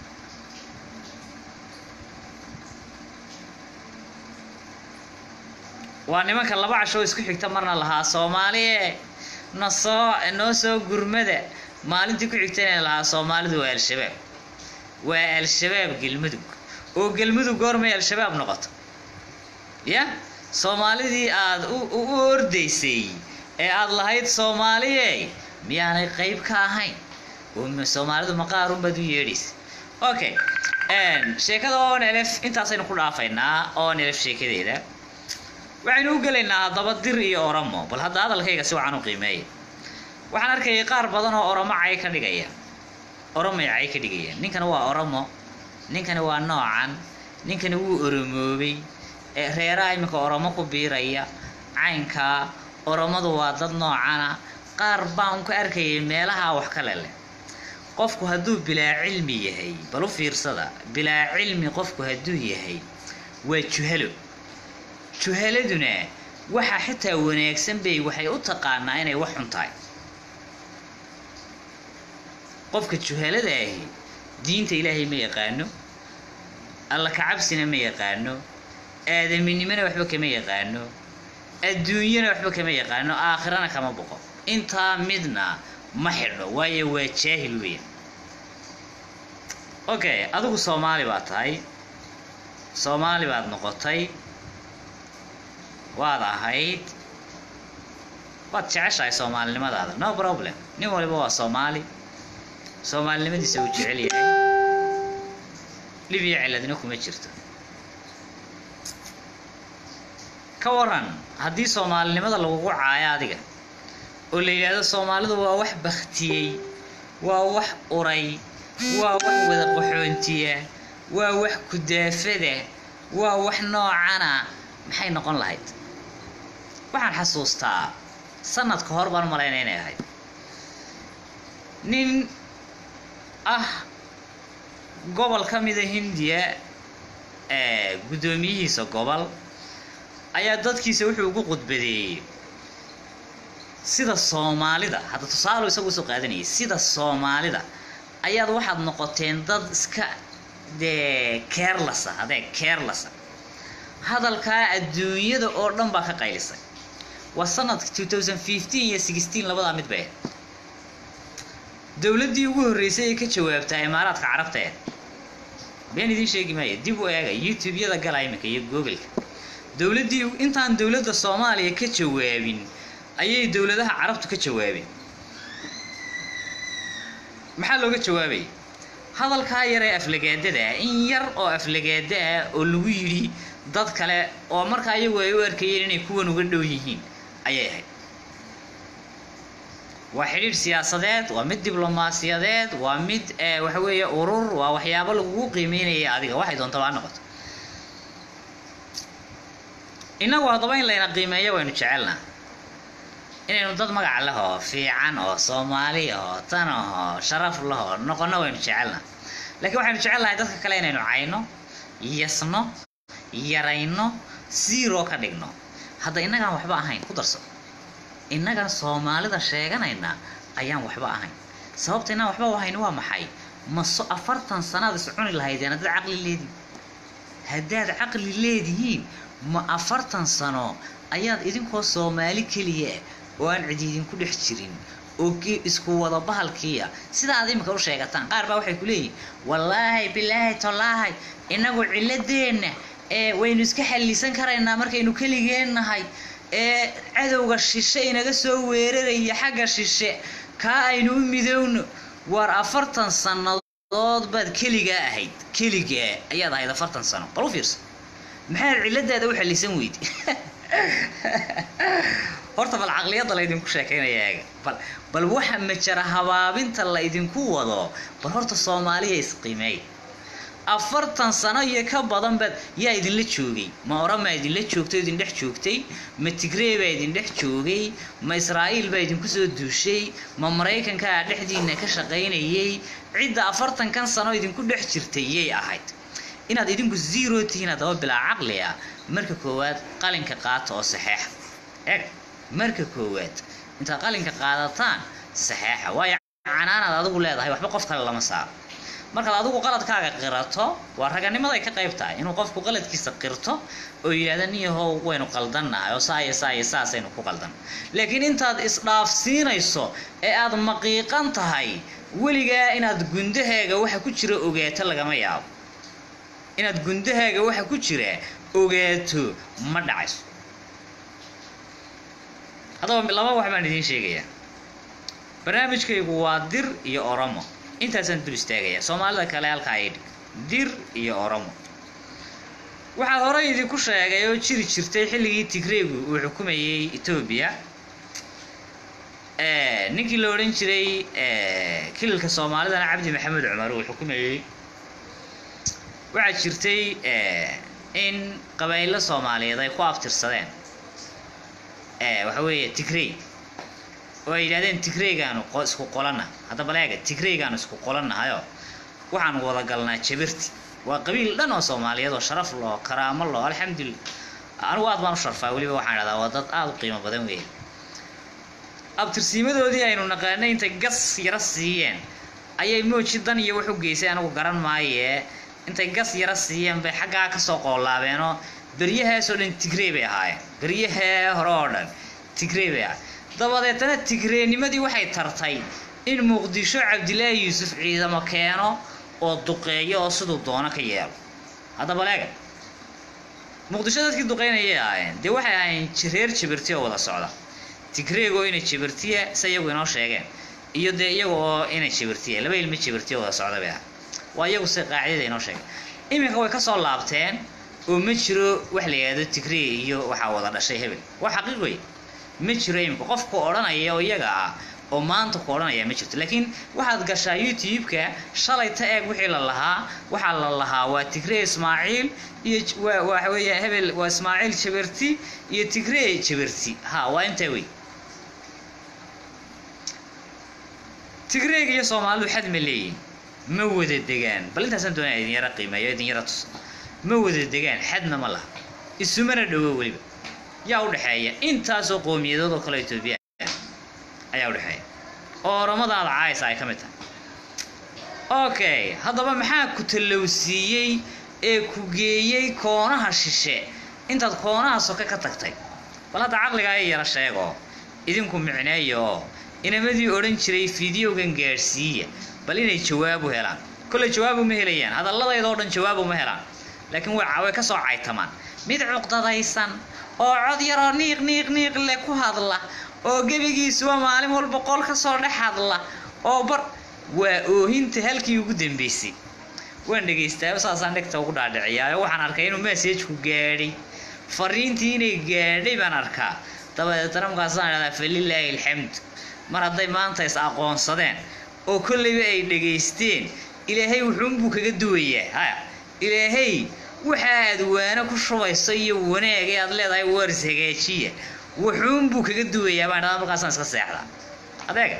waa nimanka laba cashoo isku xigta marna lahaa soomaaliye na soo noo soo gurmada maalintii ku xigta inay lahaa soomaalidu waa al-shabaab waa al-shabaab gelmudug oo gelmudug goormay al-shabaab noqoto ya soomaalidii aada u ordaysay ee aada lahayd soomaaliye miyaanay qayb ka ahayn oo soomaalidu maqaarunbaad u yeedhaysa okay sheekada on elf intaasaynu ku dhaafaynaa on elf sheekadeeda waxaynu u gelaynaa haddaba dir iyo oromo bal hadda hadalkayga si wacan u qiimeeya waxaan arkayay qaar badan oo oromo cay ka dhigaya oromay cay ka dhigayaan ninkani waa oromo ninkani waa noocan ninkani wuu oromoobay ee reeraha iminka oromo ku biiraya caynkaa oromadu waa dad noocana qaar baan ka arkayay meelaha wax kale leh qofku hadduu bilaa cilmi yahay bal u fiirsada bilaa cilmi qofku hadduu yahay waa juhalo juhaladuna waxa xitaa wanaagsan bay waxay u taqaanaa inay wax xun tahay qofka juhalada ahi diinta ilaahay ma yaqaano alla kacabsina ma yaqaano aadaminimona waxba kama yaqaano adduunyana waxba kama yaqaano aakhirana kama boqo intaa midna ma xidho waayo waa jaahil weyn okay adigu soomaali baad tahay soomaali baad noqotay waad ahayd waad jeceshahay soomaalinimadaada no problem nin waliba waa soomaali soomaalinimadiisa uu jecel yahay libiya ciladna kuma jirto ka waran haddii soomaalinimada lagugu caayo adiga oo la yidhaahdo soomaalidu waa wax baktiyey waa wax uray waa wax wada qaxoontiya waa wax kudaafada waa wax noocana maxay noqon lahayd waxaan xasuustaa sanad ka hor baan malayna inay ahayd nin ah gobol ka mida hindiya ee guddoomiyihiisa gobol ayaa dadkiisa wuxuu ugu qudbadeeyey sida soomaalida hadda tusaalo isagu usoo qaadanayay sida soomaalida ayaad waxaad noqoteen dad iska dee keerlasa hadee keerlasa hadalkaa adduunyada oo dhan baa ka qaylisay waa sanadka two thousand fifteen iyo sixteen labadaa mid bay ahayd dowladdii ugu horreysay ee ka jawaabtaa imaaraadka carabta ee been idiin sheegi maayo dib u eega youtube-yada gala iminka iyo googleka dowladdii intaan dowladda soomaaliya ka jawaabin ayay dowladaha carabtu ka jawaabeen maxaa looga jawaabaya hadalkaa yar ee aflagaadada ah in yar oo aflagaada ah oo lagu yidhi dad kale oo markaa iyagu ay u arkayeen inay kuwan uga dhow yihiin ayay ahayd waa xidhiidh siyaasadeed waa mid diblomaasiyadeed waa mid waxa weeye urur waa waxyaabo lagugu qiimeynaya adiga waxay doontaba ha noqoto innagu haddaba in layna qiimeeyo waynu jecelnaa inaynu dad magac lehoo fiican oo soomaali oo tan ahoo sharaf lehoo noqono waynu jecelnaa laakiin waxaynu jecelnahay dadka kale inaynu cayno yasno yarayno siiroo ka dhigno hadda innagaan waxba ahayn ku darso innagan soomaalida sheeganayna ayaan waxba ahayn sababta inaan waxba ahayn waa maxay maso afartan sanaad is cuni lahaydeen haddaad caqli leedihin haddaad caqli leedihiin ma afartan sano ayaad idinkoo soomaali keliya oo aan cidi idinku dhex jirin oo isku wada bahalkiiya sida aad imika u sheegataan qaar baa waxay ku leeyihin wallaahi bilaahi tallaahi innagu ciladeenna ee waynu iska xallisan karaynaa markaynu keligeen nahay ee cadowga shishe inaga soo weeraraya xagga shishe kaa aynu u midowno waar afartan sannadood baad keligaa ahayd keligaa ayaad ahayd afartan sano bal u fiirsa maxaad ciladaada u xallisan weydi horta bal caqliyadda laydinku sheekaynaya eega bal bal waxa majara habaabinta la idinku wado bal horta soomaaliya isqiimeey afartan sano iyo ka badan baad yaa idinla joogay ma oramaa idinla joogtay o idin dhex joogtay ma tigree baa idin dhex joogay ma israa'iil baa idinku soo duushay ma maraykankaa dhexdiina ka shaqaynayay cidda afartankan sano idinku dhex jirtay yay ahayd inaad idinku zero tihiin haddaba bilaa caqli ah marka koowaad qalinka qaata oo saxeexa eg marka koowaad intaad qalinka qaadataan saxeexa waayo canaanaad adigu leedahay waxba qof kale lama saaro markaad adigu qaladkaaga qirato waa raganimaday ka qayb tahay inuu qofku qaladkiisa qirto oo yidhahda niyahow waynu qaldannahay oo saaya saaya saasaynu ku qaldan laakiin intaad isdhaafsiinayso ee aad maqiiqan tahay weligaa inaad gundahaaga waxa ku jira ogaato lagama yaabo inaad gundahaaga waxa ku jira ogaato ma dhacayso haddaba laba wax baan idiin sheegayaa barnaamijkaygu waa dir iyo oromo intaasaan dul istaagayaa soomaalida kale halkaa ay dhig dir iyo oromo waxaa horey idinku sheegay oo jiri jirtay xilligii tigreegu uu xukumayey etoobiya ninkii la odhan jiray kililka soomaalidana cabdi maxamed cumar uu xukumayey waxaa jirtay in qabaa'ilo soomaaliyeed ay ku abtirsadeen waxa weeye tigrey oo ay yidhahdeen tigreygaanu isku qolanna haddaba leega tigreygaanu isku qolannahayo waxaanu wada galnaa jabirti waa qabiil dhan oo soomaaliyeed oo sharaf loo karaamo loo alxamdulillah anigu aad baan u sharfaa weliba waxaan idhahdaa waa dad aada u qiimo badan weeye abtirsiimadoodii aynu naqaanay intay gas yaro siiyeen ayay mooji dan iyo wax u geysay anigu garan maayee intay gas yaro siiyeen bay xaggaa kasoo qoolaabeenoo beryahaasoo dhan tigrey bay ahaayeen beryahee hore oo dhan tigrey bay ahaayeen dabadeetana tigreenimadii waxay tartay in muqdisho cabdilaahi yuusuf ciidamo keeno oo duqeeyo oo siduu doono ka yeelo haddaba leega muqdisho dadkii duqeynayay ahaayeen dee waxay ahaayeen reer jabirti oo wada socda tigreegoo inay jabirtiya se iyagu inoo sheegeen iyo dee iyaga oo inay jabirtiya laba ilmo jabirtiya wada socda bay ahay waa iyagu se qaacidada inoo sheegeen iminka way kasoo laabteen oo ma jiro wax la yidhahdo tigree iyo waxaa wada dhashay hebel waa xaqiiq wey ma jiro iminka qofku odhanaya oo iyaga ah oo maanta ku odhanaya ma jirto laakiin waxaad gashaa youtube-ka shalay ta eeg wixii la lahaa waxaa la lahaa waa tigree ismaaciil iyo waa waxa weeya hebel waa ismaaciil jaberti iyo tigree jaberti ha waa intaa wey tigreega iyo soomaalidu xad ma leeyihin ma wada degaan bal intaasaan doonaya idin yara qiimeeyo idin yara tus ma wada degaan xadna ma laha isumana dhowo weliba yaa udhexeeya intaasoo qowmiyadood oo kale etoobiya ayaa udhexeeya oo oramadaada caaysa ay ka mid tahay okay haddaba maxaa ku tallowsiiyey ee ku geeyey koonaha shishe intaad koonaha soke ka tagtay bal hadda caqligaa i yara sheego idinku micneeya oo inamadii odhan jiray fideogan gaadhsiiya bal inay jawaab u helaan kolley jawaab uma helayaan hadalladayda oo dhan jawaab uma helaan laakiin way way ka soo caytamaan mid cuqdadaysan oo cod yaroo niiq niiq niiq leh ku hadla oo gebigiisuba maalin walba qol ka soo dhex hadla oo bar waa oohinta halkii ugu dambeysay waan dhegaystaaba saasaan dhegta ugu dhaadhiciyaayo waxaan arkay inuu message-ku gaadhay fariintii inay gaadhay baan arkaa dabadeetana markaasaan idhahdaa falilaahi alxamd mar hadday maanta is aqoonsadeen oo kolleyba ay dhegaysteen ilaahay wuxuunbuu kaga duwayaa haya ilaahay waxa aad waano ku shubayso iyo wanaag ee aad leedahay waris hagaajiya wuxuunbuu kaga duwayaa baan idhahdaa markaasaan iska seexdaa adeega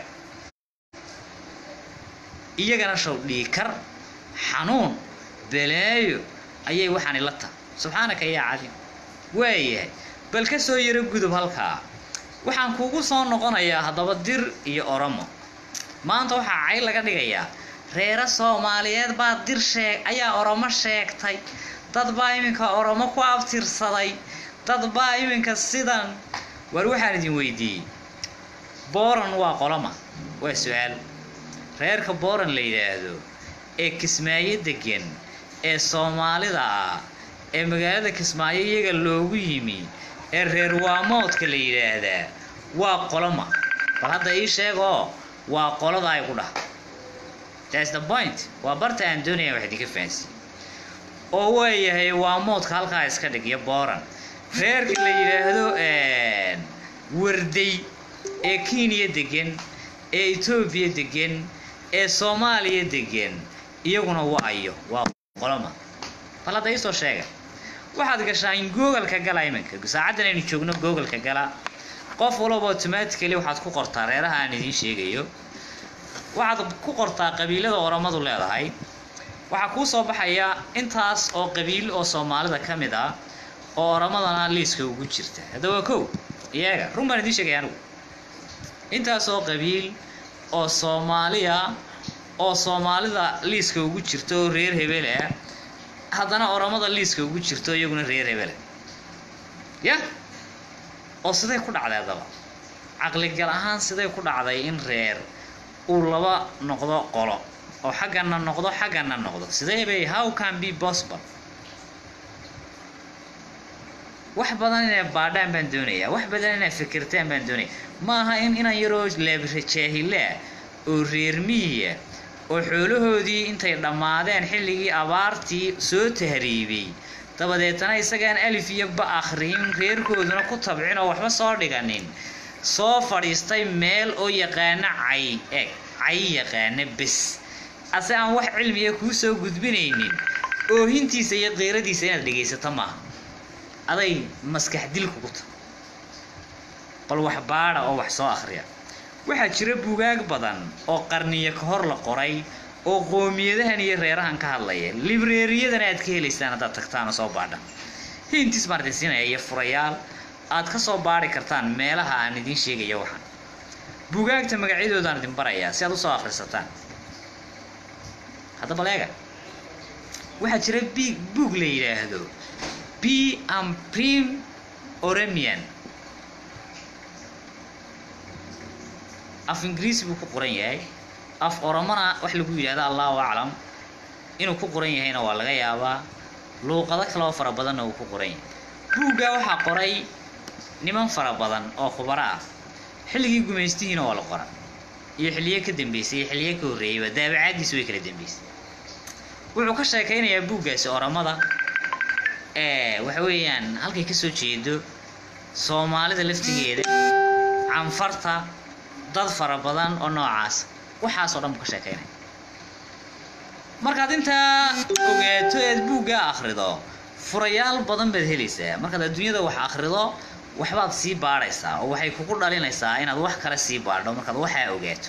iyagana show dhiikar xanuun balaayo ayay waxaani la tahay subxaanaka yaa cadiim waayahay bal ka soo yaro gudub halkaa waxaan kuugu soo noqonayaa haddaba dir iyo oromo maanta waxaa cay laga dhigayaa reero soomaaliyeed baa dir sheeg ayaa oromo sheegtay dad baa iminka oromo ku abtirsaday dad baa iminka sidan war waxaan idin weydiiyey booran waa qoloma waa su-aal reerka booran la yidhaahdo ee kismaayo degan ee soomaalida ah ee magaalada kismaayo iyaga loogu yimi ee reer waamoodka la yidhaahdaa waa qoloma bal hadda ii sheeg oo waa qolada ay ku dhaha that's the point waa barta aan doonaya wax idinka fahansiiye oo waayahay waamoodka halkaa iska dhig iyo booran reerka la yidhaahdo warday ee kenya degan ee etoobiya degan ee soomaaliya degan iyaguna waa ayo waa qoloma bal hadda iisoo sheega waxaad gashaa in googalka gala iminka saacaddan aynu joogno googalka gala qof walaba automatically waxaad ku qortaa reeraha aan idiin sheegayo waxaad ku qortaa qabiilada oromadu leedahay waxaa kuu soo baxaya intaas oo qabiil oo soomaalida ka mid ah oo oromadana liiska ugu jirta hadda waa kow iyaga run baan idiin sheegaya anigu intaas oo qabiil oo soomaaliya oo soomaalida liiska ugu jirta oo reer hebel ah haddana oromada liiska ugu jirto iyaguna reer hebele ya oo siday ku dhacday haddaba caqligal ahaan siday ku dhacday in reer uu laba noqdo qolo oo xaggana noqdo xaggana noqdo sidee bay how can be possible wax badan inay baadhaan baan doonayaa wax badan inay fikirtaan baan doonaya ma aha in inan yaroo leebjaahilaa oo reer miyiya oo xoolahoodii intay dhammaadeen xilligii abaartii soo tahriibay dabadeetana isagaan alif iyo ba akhriyin reerkooduna ku tabcin oo waxba soo dhiganin soo fadhiistay meel oo yaqaana cay eg cay yaqaana bes ase aan wax cilmiya kuu soo gudbinaynin oohintiisa iyo qiiradiisa inaad dhegaysato maaha aday maskax dil kugu ta bal wax baadha oo wax soo akhriya waxaa jira bugaag badan oo qarniyo ka hor la qoray oo qoomiyadahan iyo reerahan ka hadlaya libreeriyadana aad ka helaysaan haddaad tagtaan oo soo baadha hintis baan idin siinaya iyo furayaal aad ka soo baadhi kartaan meelaha aan idiin sheegaya waxaan bugaagta magacyadoodaan idin barayaa si aad usoo akhrisataan haddaba leega waxaa jira b buug la yidhaahdo b am prim oremian af ingiriisi buu ku qoran yahay af oromona wax lagu yidhahdo allahu aclam inuu ku qoran yahayna waa laga yaabaa luuqado kale oo fara badanna uu ku qoran yahay buuggaa waxaa qoray niman fara badan oo khubaro ah xilligii gumaystihiina waa la qora iyo xilliyo ka dambeysay iyo xilliyo ka horreeyayba daabacaaddiisi way kala dambeysay wuxuu ka sheekaynayaa buuggaasi oramada ee waxa weeyaan halkay kasoo jeedo soomaalida laftigeeda canfarta dad fara badan oo noocaas waxaasoo dhan buu ka sheekaynaya markaad intaa ogaato eed buuggaa akhrido furayaal badan baad helaysaa markaad adduunyada wax akhrido waxbaad sii baadhaysaa oo waxay kugu dhalinaysaa inaad wax kale sii baadho markaad waxaa ogaato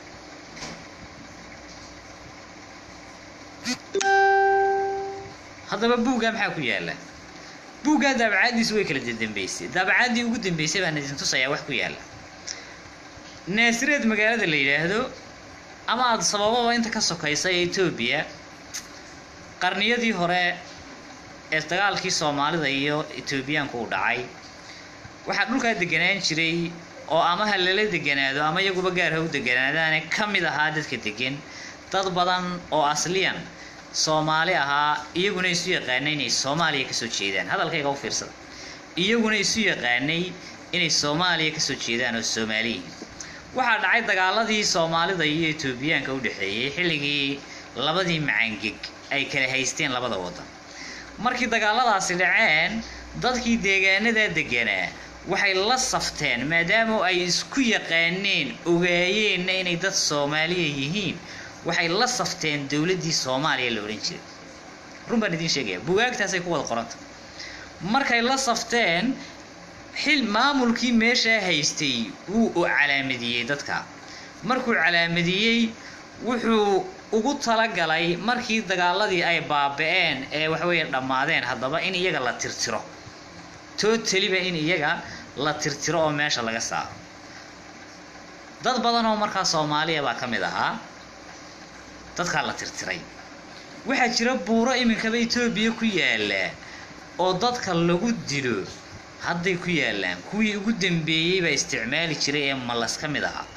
haddaba buuggaa maxaa ku yaala buuggaa daabacaaddiisu way kala dambeysay daabacaaddii ugu dambeysay baan idin tusayaa wax ku yaala naasireed magaalada la yidhaahdo ama aada sabababa inta ka sokaysa ee etoobiya qarniyadii hore ee dagaalkii soomaalida iyo etoobiyaanku u dhacay waxaa dhulkaa deganaan jiray oo ama ha lala deganaado ama iyaguba gaar ha u deganaadaane ka mid ahaa dadka degan dad badan oo asliyan soomaali ahaa iyaguna isu yaqaanay inay soomaaliya kasoo jeedaan hadalkayga u fiirsada iyaguna isu yaqaanay inay soomaaliya kasoo jeedaan oo soomaaliyiin waxaa dhacay dagaaladii soomaalida iyo etoobiyaanka u dhexeeyey xilligii labadii macangeg ay kala haysteen labada waddan markii dagaaladaasi dhaceen dadkii deegaanadaa deganaa waxay la safteen maadaama ay isku yaqaaneen ogaayeenna inay dad soomaaliya yihiin waxay la safteen dowladdii soomaaliya la odhan jiray run baan idiin sheegaya bugaagtaasay ku wada qoranta markay la safteen xil maamulkii meeshaa haystay wuu u calaamadiyey dadka markuu calaamadiyey wuxuu ugu talagalay markii dagaaladii ay baaba-een ee waxaweeye dhammaadeen haddaba in iyaga la tirtiro tootaliba in iyaga la tirtiro oo meesha laga saaro dad badan oo markaa soomaaliya baa ka mid ahaa dadkaa la tirtiray waxaa jira buuro iminkaba etoobiya ku yaala oo dadka lagu dilo hadday ku yaallaan kuwii ugu dambeeyey baa isticmaali jiray ee malas ka mid ahaa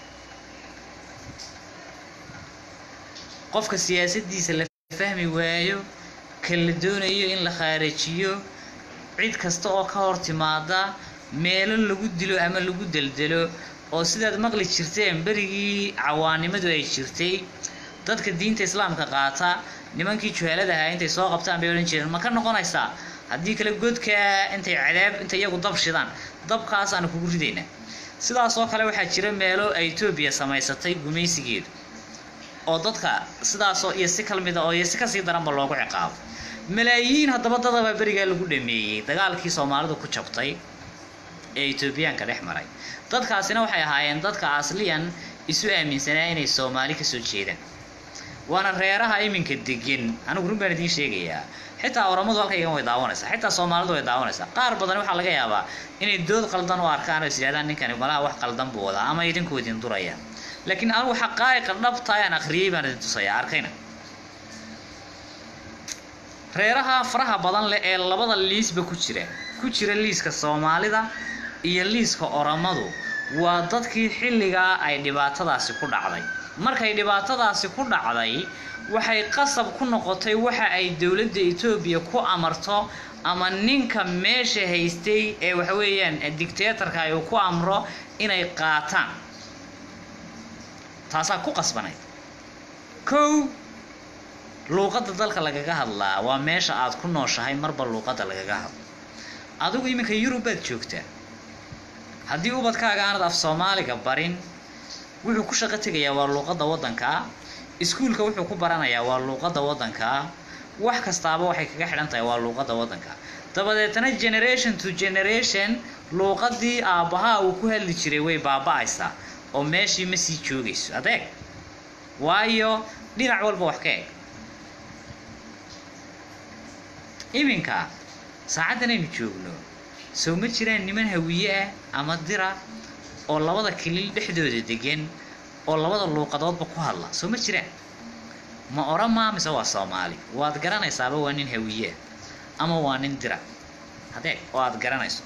qofka siyaasaddiisa la fahmi waayo ka la doonayo in la khaarajiyo cid kasta oo ka hor timaada meelo lagu dilo ama lagu deldelo oo sidaad maqli jirteen berigii cawaanimadu ay jirtay dadka diinta islaamka qaata nimankii juhaalada ahaa intay soo qabtaan bay odhan jireen ma ka noqonaysaa haddii kale godkaa intay cadaab intay iyagu dab shidaan dabkaas aanu kugu ridaynaa sidaas oo kale waxaa jira meelo ay etoobiya samaysatay gumaysigeedu oo dadka sidaasoo iyo si kalmida oo iyo si kasii daranba loogu ciqaabo malaayiin haddaba dadabaa berigaa lagu dhameeyey dagaalkii soomaalidu ku jabtay ee etoobiyaanka dhex maray dadkaasina waxay ahaayeen dadka asliyan isu aaminsanaa inay soomaali kasoo jeedaan waana reeraha iminka degan anigu run baan idiin sheegayaa xitaa oramadu halkaygan way daawanaysaa xitaa soomaalidu way daawanaysaa qaar badan waxaa laga yaabaa inay dood qaldan u arkaan oo is yidhahdaan ninkani malaha wax qaldan buu wadaa ama idinku idin duraya laakiin anigu xaqaa'iqa dhabta aan akhriyey baan idin tusayaa arkayna reeraha faraha badan leh ee labada liisba ku jira ku jira liiska soomaalida iyo liiska oramadu waa dadkii xilligaa ay dhibaatadaasi ku dhacday markay dhibaatadaasi ku dhacday waxay qasab ku noqotay waxa ay dowladda etoobiya ku amarto ama ninka meesha haystay ee waxaweeyaan dictatorka ay ku amro inay qaataan taasaa ku qasbanayd kow luuqadda dalka lagaga hadlaa waa meesha aad ku nooshahay marba luuqadda lagaga hadlo adigu iminka yurub baad joogtaa haddii ubadkaaga aanad af soomaaliga barin wuxuu ku shaqo tegayaa waa luuqadda waddankaa iskuulka wuxuu ku baranayaa waa luuqadda waddankaa wax kastaaba waxay kaga xidhan tahay waa luuqadda waddanka dabadeetana generation to generation luuqadii aabbahaa uu ku hadli jiray way baaba-aysaa oo meeshii ma sii joogayso adeeg waayo dhinac walba wax ka eg iminka saacaddan aynu joogno sow ma jiraan niman hawiye ah ama dira oo labada kilil dhexdooda degan oo labada luuqadoodba ku hadla soo ma jiraan ma oramaa mise waa soomaali waad garanaysaaba waa nin hawiye ah ama waa nin dira adeeg oo aad garanayso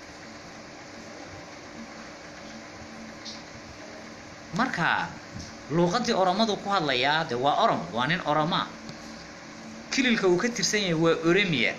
marka luuqadii oromadu ku hadlayaa de waa orom waa nin oromaa kililka uu ka tirsan yahay waa oromia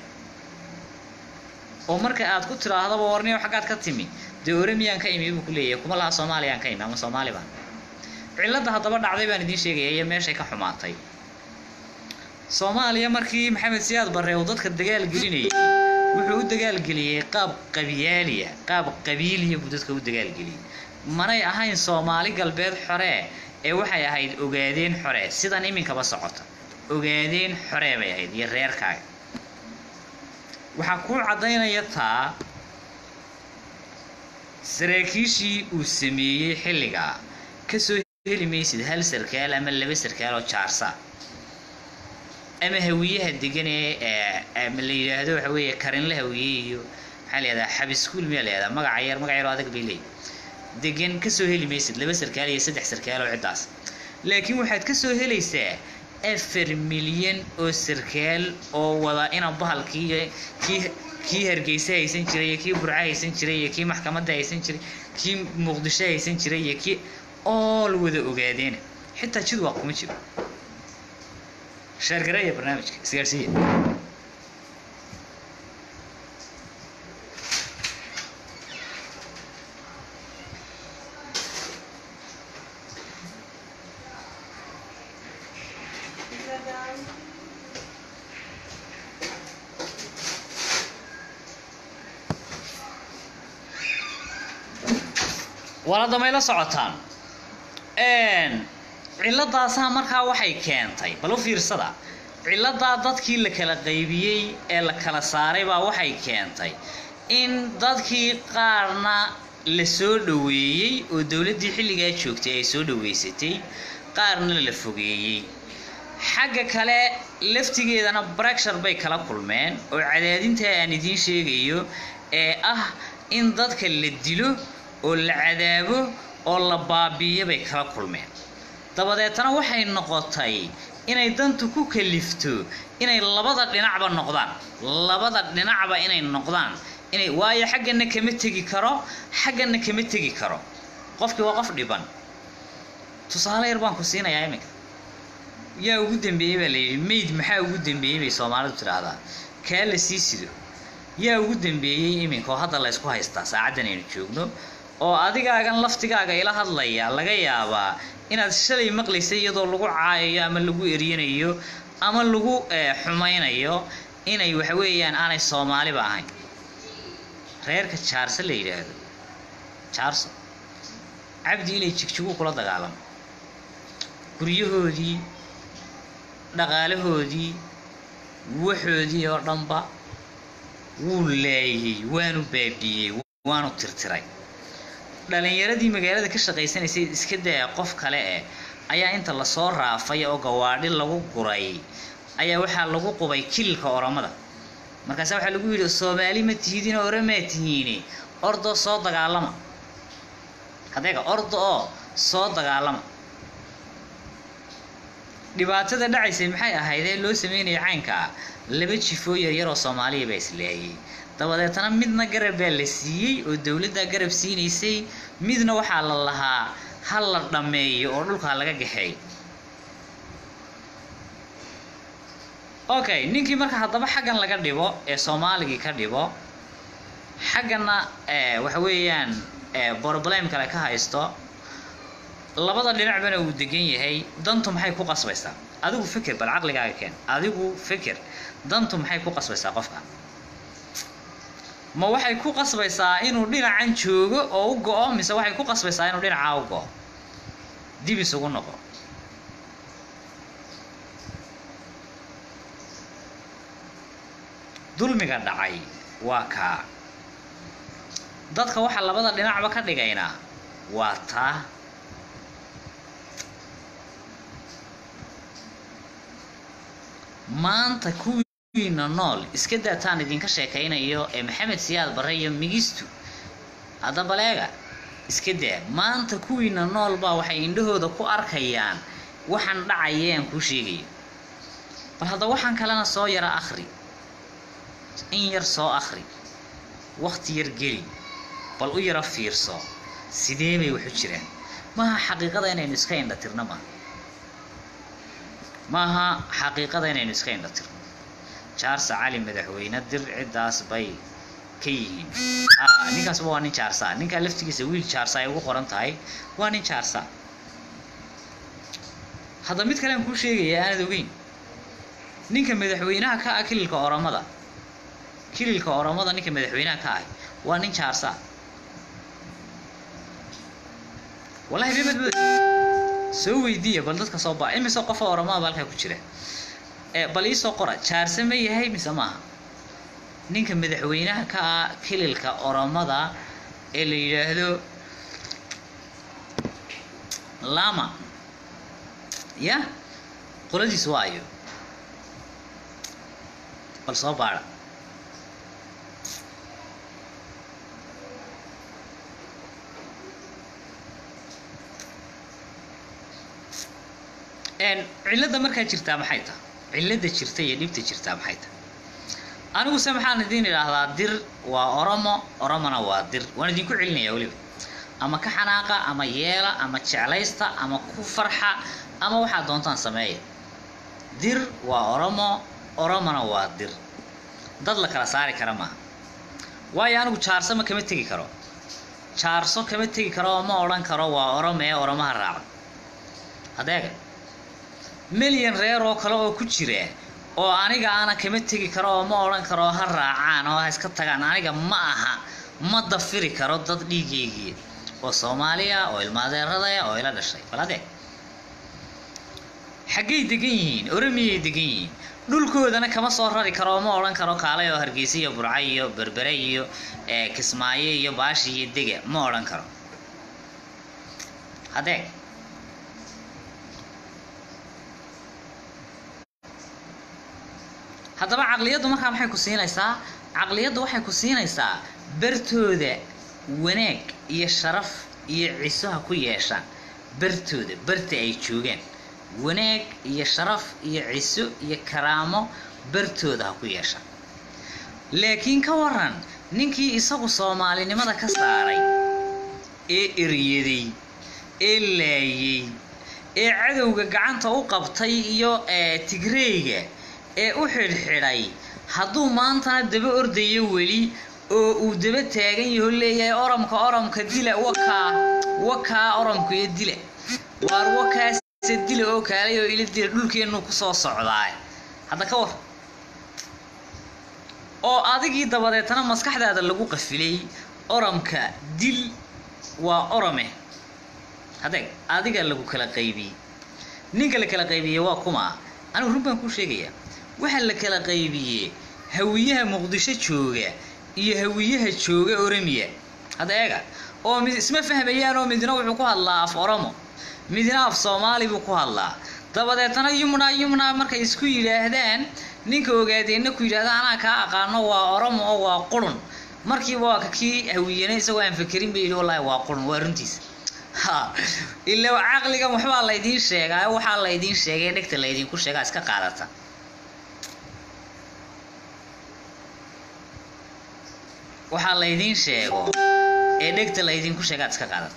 oo marka aad ku tidhaahdaba warniyo xaggaad ka timi dee oromiyaan ka imi buu ku leeyahay kuma laha soomaaliyaan ka imi ama soomaali baan cilladda haddaba dhacday baan idiin sheegaya iyo meeshay ka xumaatay soomaaliya markii maxamed siyaad barre uu dadka dagaal gelinayay wuxuu u dagaalgeliyey qaab qabiyaaliya qaab qabiiliya buu dadka u dagaalgeliyey manay ahayn soomaali galbeed xoree ee waxay ahayd ogaadeen xore sidan iminkaba socota ogaadeen xoree bay ahayd iyo reerkaaga waxaa kuu caddaynaya taa saraakiishii uu sameeyey xilligaa kasoo heli maysid hal sarkaal ama laba sarkaal oo jaarsa ama hawiyaha degan ee la yidhaahdo waxa weeye karinla hawiye iyo maxaa la yihahdaa xabiskuul miyaa la yihahdaa magaca yar magac yar oo adag bay leeyihin degan kasoo heli maysid laba sarkaal iyo saddex sarkaal oo ciddaas laakiin waxaad kasoo helaysaa afar milyan oo sarkaal oo wada ina bahalkii kii kii hargeysa haysan jiray iyo kii burco haysan jiray iyo kii maxkamadda haysan jiray kii muqdisho haysan jiray iyo kii ool wada ogaadeena xitaa jid waa kuma jiro sheergareeya barnaamijka isgaarsiiya walada may la socotaan cilladaasaa markaa waxay keentay bal u fiirsada cilladaa dadkii la kala qaybiyey ee la kala saaray baa waxay keentay in dadkii qaarna la soo dhoweeyey oo dowladdii xilligaa joogtay ay soo dhoweysatay qaarna la fogeeyey xagga kale laftigeedana bracshar bay kala kulmeen oo cadaadintaa aan idiin sheegayo ee ah in dadka la dilo oo la cadaabo oo la baabiiyo bay kala kulmeen dabadeetana waxay noqotay inay dantu ku kalifto inay labada dhinacba noqdaan labada dhinacba inay noqdaan inay waayo xaggana kama tegi karo xaggana kama tegi karo qofkii waa qof dhiban tusaale yar baan ku siinayaa iminka yaa ugu dambeeyey baa la yidhi mayd maxaa ugu dambeeyey bay soomaalidu tidhaahdaa kaa la sii sido yaa ugu dambeeyey iminka oo hadda la ysku haystaa saacaddan aynu joogno oo adigaagan laftigaaga ila hadlaya laga yaabaa inaad shalay maqlaysay iyadoo lagu caayayo ama lagu eryanayo ama lagu xumaynayo inay waxa weeyaan aanay soomaaliba ahayn reerka jaarso la yidhaahdo jaarso cabdi inay jigjigu kula dagaalamo guryahoodii dhaqaalahoodii waxoodii oo dhanba wuu laayey waanu baabiiyey waanu tirtiray dhalinyaradii magaalada ka shaqaysanaysay iska daya qof kale eh ayaa inta lasoo raafay oo gawaadhi lagu guray ayaa waxaa lagu qubay kililka oromada markaasa waxaa lagu yidhi soomaali ma tihidin oromaa tihiine ordo soo dagaalama hadeega ordo oo soo dagaalama dhibaatada dhacaysay maxay ahaydee loo sameynaya caynka ah laba jifoo yaryar oo soomaaliya baa islaayay dabadeetana midna garab baa la siiyey oo dowladdaa garab siinaysay midna waxaa la lahaa ha la dhammeeyo oo dhulkaa laga gaxeey okay ninkii marka haddaba xaggan laga dhibo ee soomaaligii ka dhibo xaggana waxa weeyaan problem kale ka haysto labada dhinacbana uu degan yahay dantu maxay ku qasbaysaa adigu fikir bal caqligaaga keen adigu fikir dantu maxay ku qasbaysaa qofka ma waxay ku qasbaysaa inuu dhinacan joogo oo u go-o mise waxay ku qasbaysaa inuu dhinacaa u go-o dib isugu noqo dulmiga dhacay waa kaa dadka waxaa labada dhinacba ka dhigaynaa waa taa maanta kuwiina nool iska daataan idinka sheekaynayo ee maxamed siyaad barre iyo migistu hadda baleega iska daa maanta kuwiina nool baa waxay indhahooda ku arkayaan waxaan dhacayeen kuu sheegayo bal hadda waxaan kalena soo yara akhri in yar soo akhri wakti yar geli bal u yara fiirso sidee bay waxu jiraan maaha xaqiiqada inaynu iska indha tirno maaha maaha xaqiiqada inaynu iska indha tirno jaarsa cali madaxweyne dir ciddaas bay ka yihiin a ninkaasba waa nin jaarsa ninkaa laftigiisa wiil jaarsa ay ugu qoran tahay waa nin jaarsa hadda mid kale aan kuu sheegaya aanad ogeyn ninka madaxweynaha ka ah kililka oromada kililka oromada ninka madaxweynaha ka ah waa nin jaarsa wallahi bemad soo weydiiya bal dadka soo ba imise qofa oromada ba halkaa ku jira ee bal iisoo qora jaarse ma yahay mise maaha ninka madaxweynaha ka ah kililka oromada ee la yidhaahdo lama ya qoladiis waa ayo bal soo baadha cilladda markaa jirtaa maxay tahay cilladda jirta iyo dhibta jirtaa maxay tahay aniguse maxaan idiin idhaahdaa dir waa oromo oromona waa dir waan idinku celinaya weliba ama ka xanaaqa ama yeela ama jeclaysta ama ku farxa ama waxaad doontaan sameeya dir waa oromo oromona waa dir dad la kala saari kara maaha waayo anigu jaarsama kama tegi karo jaarso kama tegi karo oo ma odhan karo waa oromo ee oromaha raaca hadeega milyan reer oo kale oo ku jira oo aniga aana kama tegi karo oo ma odhan karo ha raacaan oo ha iska tagaan aniga ma aha ma dafiri karo dad dhiigeygii oo soomaaliya oo ilmaadeeradaya oo ila dhashay bal adeeg xaggay degan yihiin oromiyay degan yihiin dhulkoodana kama soo rari karo oo ma odhan karo kaalay oo hargeysa iyo burca iyo berbere iyo kismaayo iyo baashi iyo dega ma odhan karo hadeeg haddaba caqliyaddu markaa maxay ku siinaysaa caqliyaddu waxay ku siinaysaa bartooda wanaag iyo sharaf iyo ciso ha ku yeeshaan bartooda barta ay joogaan wanaag iyo sharaf iyo ciso iyo karaamo bartooda ha ku yeeshaan laakiin ka waran ninkii isagu soomaalinimada ka saaray ee eryaday ee laayay ee cadowga gacanta u qabtay iyo tigreyga ee u xidhxidhay hadduu maantana daba ordayo weli oo uu daba taagan yaho leeyahay oromka oromka dila wakaa wakaa oromka iyo dila waar wakaase dila oo kaalay oo ila dila dhulkeenu kusoo socdaa hadda ka war oo adigii dabadeetana maskaxdaada lagu qafilay oromka dil waa orome hadeeg adiga lagu kala qaybiyey ninka la kala qaybiyey waa kuma anigu run baan kuu sheegayaa waxaa la kala qaybiyey hawiyaha muqdisho jooga iyo hawiyaha jooga oromiya hadda eega oo mid isma fahmayaan oo midna wuxuu ku hadlaa af oromo midna af soomaali buu ku hadlaa dabadeetana yumna yumna markay isku yidhaahdaan ninka ogaadeenna ku yidhahda anaa kaa aqaano waa oromo oo waa qurun markiiba waa kii hawiyana isagoo aan fakerin ba yidhi wallaahi waa qurun waa runtiisa ha ila caqligan waxbaa laydiin sheegaa waxaa laydiin sheegay dhegta laydinku sheegaa iska qaadata waxaa laydiin sheego ee dhegta laydinku sheegaad iska qaadata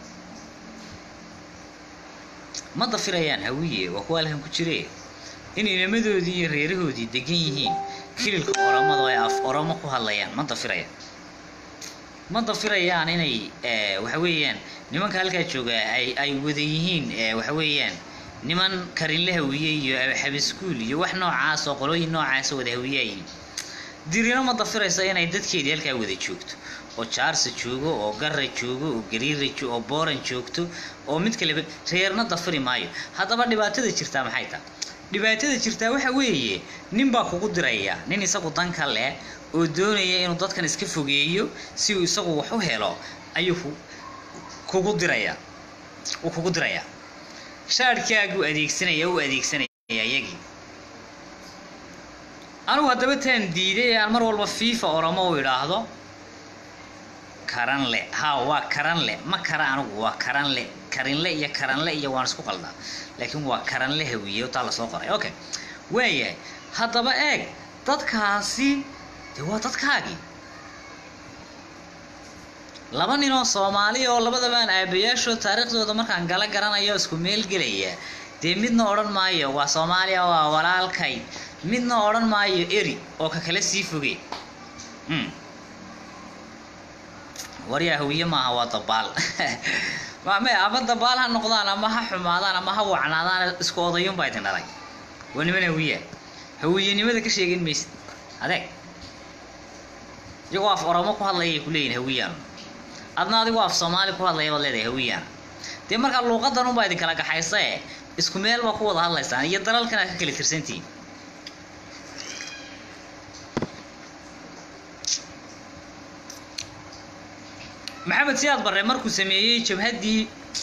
ma dafirayaan hawiye waa kuwa halkan ku jire in inamadoodii iyo reerahoodii degan yihiin kililka oromada oo ay af oromo ku hadlayaan ma dafirayaan ma dafirayaan inay waxa weeyaan nimanka halkaa jooga ay ay wada yihiin waxa weeyaan niman karinle hawiye iyo xabiskuul iyo wax noocaas oo qolooyin noocaas wada hawiye ay yihiin dirina ma dafiraysa inay dadkeedii halkaa wada joogto oo jaarsa joogo oo garra joogo oo gariira oo booran joogto oo mid kaleba reerna dafiri maayo haddaba dhibaatada jirtaa maxay tahay dhibaatada jirtaa waxa weeye nin baa kugu diraya nin isagu danka leh oo doonaya inuu dadkan iska fogeeyo si uu isagu wax u helo ayuu kugu diraya uu kugu diraya shaadhkaaguu adeegsanaya u adeegsanaya iyagii anugu haddaba taan diiday ee aan mar walba fifa oromo u idhaahdo karanle ha waa karanle ma kara anigu waa karanle karinle iyo karanle iyo waan isku qaldaa laakiin waa karanle hawiye taa lasoo qoray okay waayahay haddaba eeg dadkaasi dee waa dadkaagii laba nin oo soomaali oo labadabaan aabayaashoo taariikhdooda markaan gala garanayo isku meel gelaya dee midna odhan maayo waa soomaaliya waa walaalkay midna odhan maayo eri oo ka kala sii foge waryaa hawiye maaha waa dabaal me ama dabaal ha noqdaan ama ha xumaadaan ama ha wacnaadaan isku odayuunbaa idin dhalay waa niman hawiya hawiyenimada ka sheegin maysid adeeg iyagoo af oromo ku hadlayay kuleeyihin hawiyaan adna adigoo af soomaali ku hadlaya baad leedahay hawiyaan dee markaa luuqadan unbaa idin kala gaxaysa e isku meel baa ku wada hadlaysaan iyo dalalkan aad ka kala tirsantihiin maxamed siyaad barre markuu sameeyey jabhaddii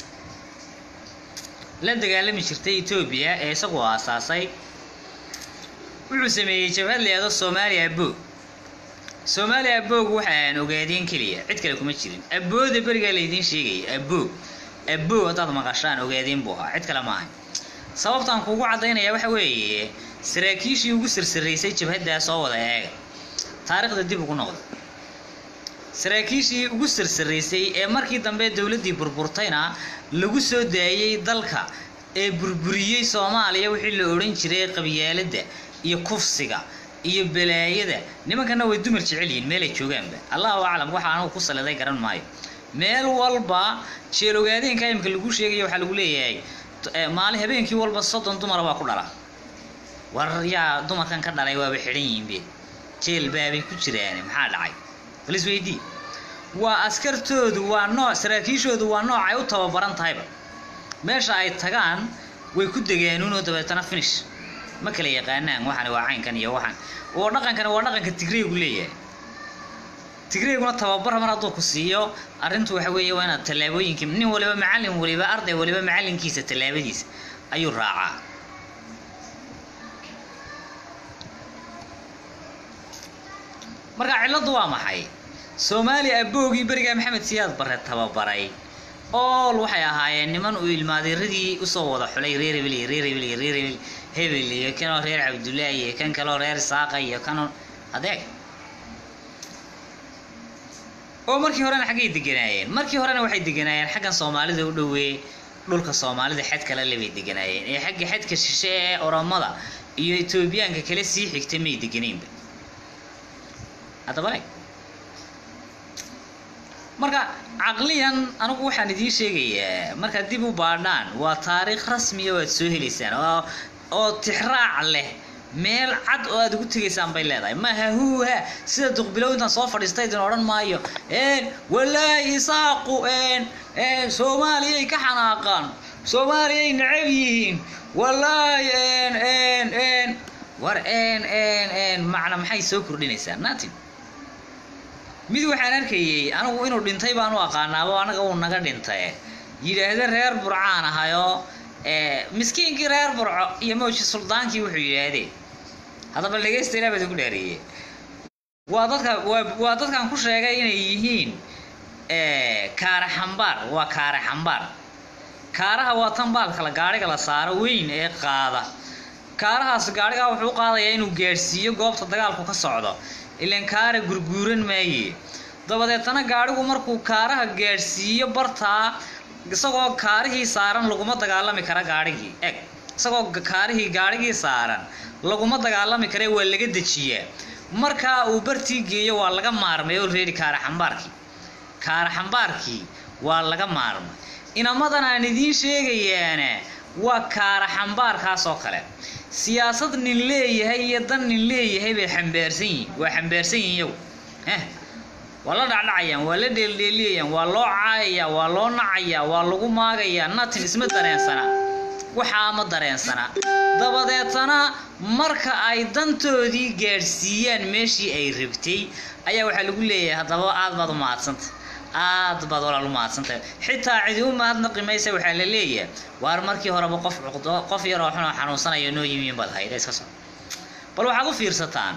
la dagaalami jirtay etoobiya ee isagu aasaasay wuxuu sameeyey jabhad leedo soomaaliya aboog soomaaliya aboog waxa aan ogaadeen keliya cid kale kuma jirin abooda berigaa laydiin sheegaya aboog aboog haddaad maqashaan ogaadeen buu ahaa cid kale maahay sababtaan kuugu caddaynaya waxa weeye saraakiishii ugu sarsaraysay jabhaddaa soo wada eega taariikhda dib ugu noqda saraakiishii ugu sarsaraysay ee markii dambe dowladdii burburtayna lagu soo daayey dalka ee burburiyey soomaaliya wixii la odhan jiray qabyaaladda iyo kufsiga iyo balaayada nimankana way dumar jecel yihiin meelay joogaanba allahu aclam waxa anugu ku saliday garan maayo meel walba jeelogaadeenka imika lagu sheegaya waxaa lagu leeyahay maalin habeenkii walba soddon dumara baa ku dhala war yaa dumarkan ka dhalay waaba xidhan yihiinbe jeel baabay ku jiraan maxaa dhacay bal isweydii waa askartoodu waa nooc saraakiishoodu waa nooc ay u tababaran tahayba meesha ay tagaan way ku degaanuunoo dabeetana finish ma kala yaqaanaan waxani waa caynkan iyo waxan oo dhaqankani waa dhaqanka tigreegu leeyahay tigreeguna tababar mar hadduu ku siiyo arrintu waxa weeye waa inaad tallaabooyinkii nin waliba macallin waliba arday waliba macallinkiisa tallaabadiisa ayuu raacaa marka cilladdu waa maxay soomaaliya aboogii berigaa maxamed siyaad barre tababaray ool waxay ahaayeen niman uu ilmaadeeradii usoo wada xulay reer hebel iyo reer hebel iyo reer hebel hebel iyo kanoo reer cabdullaahi iyo kan kaloo reer saaqa iyo kanoo adeeg oo markii horena xaggay deganaayeen markii horena waxay deganaayeen xaggan soomaalida u dhowee dhulka soomaalida xad kale le bay deganaayeen ee xagga xadka shishe ee oromada iyo etoobiyaanka kale sii xigta may deganeynba haddaba eg marka caqliyan anigu waxaan idiin sheegayaa markaad dib u baadhaan waa taariikh rasmiya oo aad soo helaysaan oo oo tixraac leh meel cad oo aad ugu tegaysaan bay leedahay maaha huuha sida duqbilow intaan soo fadhiistay idin odhan maayo walaahi isaaqu soomaaliyay ka xanaaqaan soomaaliyay necab yihiin walaahi war macna maxay soo kordhinaysaa natin mid waxaan arkayey anigu inuu dhintay baan u aqaanaabo anaga uu naga dhintay yidhaahda reer burcaan ahayoo miskiinkii reer burco iyo mawji suldaankii wuxuu yidhaahdee haddaba dhegeysta ilaa baad ugu dhaariyey waa dadka waa waa dadkan ku sheegay inay yihiin kaare xambaar waa kaare xambaar kaaraha waa tan baalkala gaadhiga la saaro weyn ee qaada kaarahaas gaadhigaa wuxuu u qaadayaa inuu gaadhsiiyo goobta dagaalku ka socdo ilaan kaara gurguuran maaye dabadeetana gaadhigu markuu kaaraha gaadhsiiyo bartaa isagoo kaarihii saaran laguma dagaalami kara gaadhigii eg isagoo kaarihii gaadhigii saaran laguma dagaalami kare waa laga dejiyaa markaa uu bartii geeyo waa laga maarmay oo reeri kaara xambaarkii kaara xambaarkii waa laga maarmay inamadan aan idiin sheegayaana waa kaara xambaarkaas oo kale siyaasad nin leeyahay iyo dan nin leeyahay bay xambaarsan yihin waa xambaarsan yihin iyagu eh waa la dhacdhacayaan waa la dheeldheeliyayaan waa loo caayayaa waa loo nacayaa waa lagu maagayaa natin isma dareensana waxaa ma dareensana dabadeetana marka ay dantoodii gaadhsiiyaan meeshii ay rabtay ayaa waxaa lagu leeyahay haddaba aad baad u mahadsantay aad baad walaal u mahadsantahay xitaa cidi u mahadnaqi maysa waxaa la leeyahay waar markii horeba qof cuqdo qof yaroo xun oo xanuunsanaya noo yimiin baad hayda iska soo bal waxaad u fiirsataan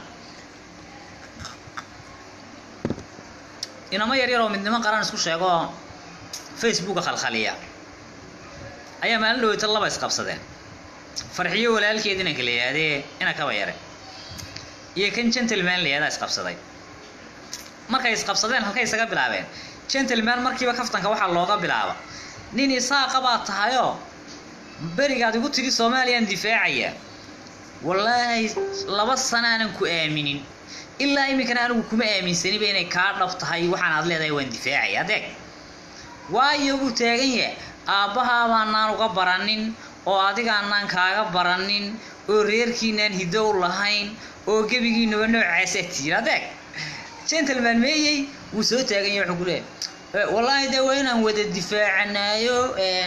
inamo yar yaroo midnimo qaran isku sheego oo facebooka khalkhaliya ayaa maalin dhaweyta laba isqabsadeen farxiyo walaalkeed inanka la yidhaahdee ina kaba yare iyo kan gentleman la yihahdaa isqabsaday markay isqabsadeen halkay isaga bilaabeen gentleman markiiba kaftanka waxaa looga bilaaba nin isaaqa baad tahayoo berigaad igu tigi soomaaliyaan difaacaya wallaahi laba sanaanan ku aaminin ilaa iminkana anigu kuma aaminsaniba inay kaa dhab tahay waxaan aad leedahay waan difaacaya adeeg waayo buu taagan yahay aabbahaabaanan uga baranin oo adigaanaan kaaga baranin oo reerkiinaan hiddo u lahayn oo gebigiinuba noocaasaa tiir adeeg gentleman meeyey wuu soo taagan yahay wuxuu ku leeyahay wallaahi dee waa inaan wada difaacanaayo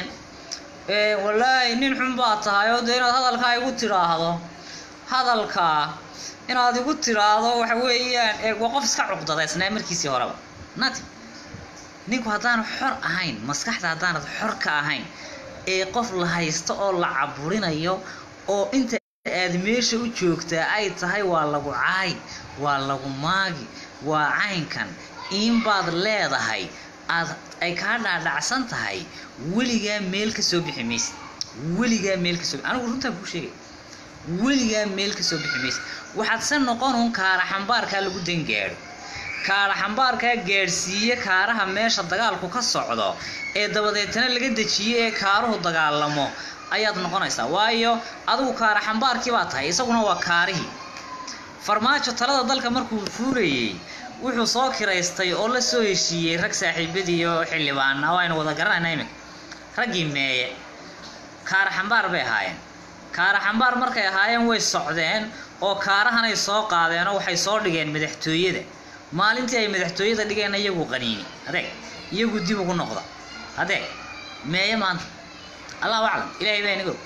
wallaahi nin xun baa tahay oo dee inaad hadalkaa igu tidhaahdo hadalkaa inaad igu tidhaahdo waxa weeyaan waa qof iska cuqdadaysnaa markiisii horeba nati ninku haddaanu xor ahayn maskaxda haddaanad xor ka ahayn ee qof la haysto oo la caburinayo oo inta aad meesha u joogtaa ay tahay waa lagu caay waa lagu maagi waa caynkan iinbaad leedahay aad ay kaa dhaadhacsan tahay weligaa meel ka soo bixi maysid weligaa meel ka soo anigu runtaan kuu sheegay weligaa meel ka soo bixi maysid waxaad se noqonun kaara xambaarkaa lagu dangaadho kaara xambaarkaa gaadhsiiye kaaraha meesha dagaalku ka socdo ee dabadeetana laga dejiyo ee kaaruhu dagaalamo ayaad noqonaysaa waayo adigu kaara xambaarkii baa tahay isaguna waa kaarihii farmaajo talada dalka markuu fuurayey wuxuu soo kiraystay oo la soo heshiiyey rag saaxiibadii oo xildhibaana oo aynu wada garanayna iminka raggii meeye kaara xambaar bay ahaayeen kaara xambaar markay ahaayeen way socdeen oo kaarahanay soo qaadeenoo waxay soo dhigeen madaxtooyada maalintii ay madaxtooyada dhigeen iyagu qaniini adeeg iyagu dib ugu noqda adeeg meeye maanta allahu aclam ilaahay baa inago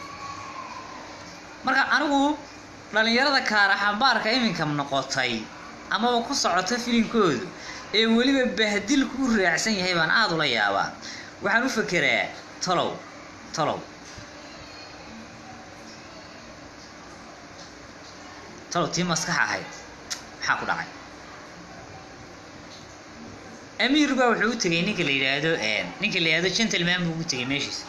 marka anigu dhallinyarada kaara xambaarka iminka noqotay amaba ku socota filinkoodu ee weliba bahdilku u raacsan yahay baan aada ula yaabaa waxaan u fekeraa tolow tolow talow tii maskax ahayd maxaa ku dhacay amiir baa wuxuu u tegay ninka la yidhaahdo ninka la yidhahdo gentleman buu ugu tegay meeshiisa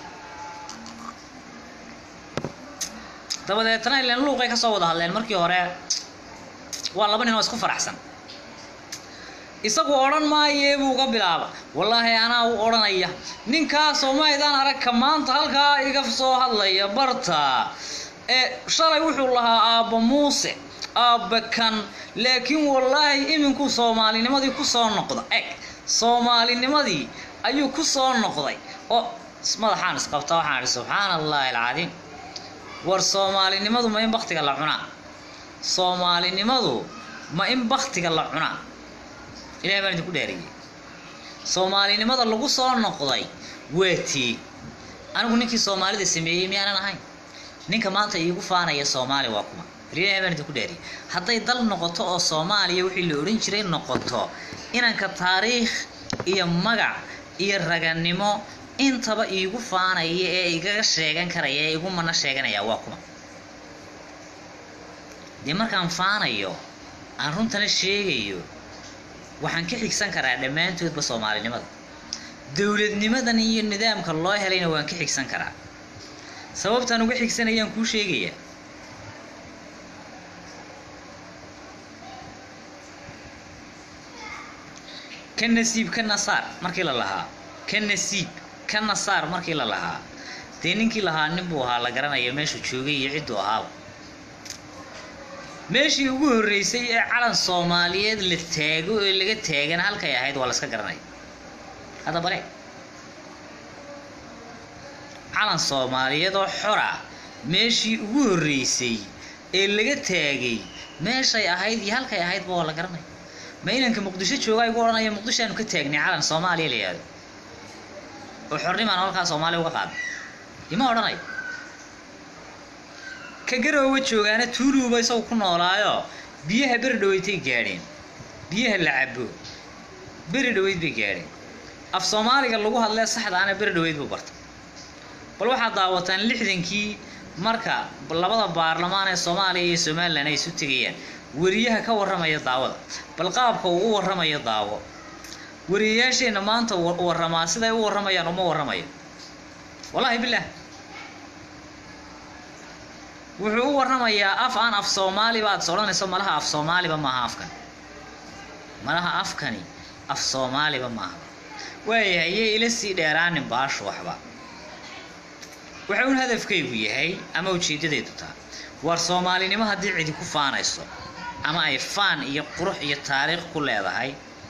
dabadeetna ilan luuqay ka soo wada hadleen markii hore waa laba nin oo isku faraxsan isagu odhan maayee buu uga bilaaba wallaahi anaa u odhanaya ninkaasoo maydaan aragka maanta halkaa iga soo hadlaya barta ee shalay wuxuu lahaa aabba muuse aabba kan laakiin wallaahi iminkuu soomaalinimadii ku soo noqda eg soomaalinimadii ayuu ku soo noqday oo madaxaan isqabta waxaan idhi subxaana allahi alcadiim war soomaalinimadu ma in baktiga la cunaa soomaalinimadu ma in baktiga la cunaa ilahay baan idinku dheeriyey soomaalinimada lagu soo noqday waa tii anigu ninkii soomaalida sameeyey miyaanan ahayn ninka maanta iigu faanaya soomaali waa kuma ilahay baan idinku dheeriyey hadday dal noqoto oo soomaaliya wixii la odhan jiray noqoto inanka taariikh iyo magac iyo raganimo intaba iigu faanaya ee igaga sheegan karaya ee igu mana sheeganaya waa kuma dee markaan faanayo aan runtana sheegayo waxaan ka xigsan karaa dhammaantoodba soomaalinimada dowladnimadan iyo nidaamka loo helayna waan ka xigsan karaa sababtaan uga xigsanayaan kuu sheegayaa ka nasiib ka nasaar markii la lahaa ka nasiib ka nasaar markii la lahaa dee ninkii lahaa nin buu ahaa la garanayo meeshuu joogay iyo cidduu ahaaba meeshii ugu horreysay ee calan soomaaliyeed la taago ee laga taagana halkay ahayd waa la iska garanaya hadda bale calan soomaaliyeed oo xora meeshii ugu horreysay ee laga taagay meeshay ahayd iyo halkay ahaydba waa la garanaya ma inanka muqdisho joogaa igu odhanaya muqdishoaanu ka taagnay calan soomaaliya la yihahdo oo xornimaan halkaa soomaaliya uga qaada ima odhanayo ka garoowa joogaana tuuluuba isagu ku noolaayo biyaha beri dhaweydtay gaadheen biyaha la cabo beri dhaweyd bay gaadheen af soomaaliga lagu hadlee saxda ana beri dhaweyd buu bartay bal waxaad daawataan lixdankii marka labada baarlamaan ee soomaaliya iyo somalilan ay isu tegayaan weriyaha ka warramaya daawada bal qaabka uu u warramayo daawo wariyayaasheenna maanta warramaa siday u warramayaan uma warramayo wallaahi bilaah wuxuu u warramayaa af aan af soomaaliba aad is odhanayso malaha af soomaaliba maaha afkan malaha afkani af soomaaliba maaha waayahay yay ila sii dheeraanin baashu waxba waxa uun hadafkaygu yahay ama ujeeddadeedu taha war soomaalinimo haddii cidi ku faanayso ama ay faan iyo qurux iyo taariikh ku leedahay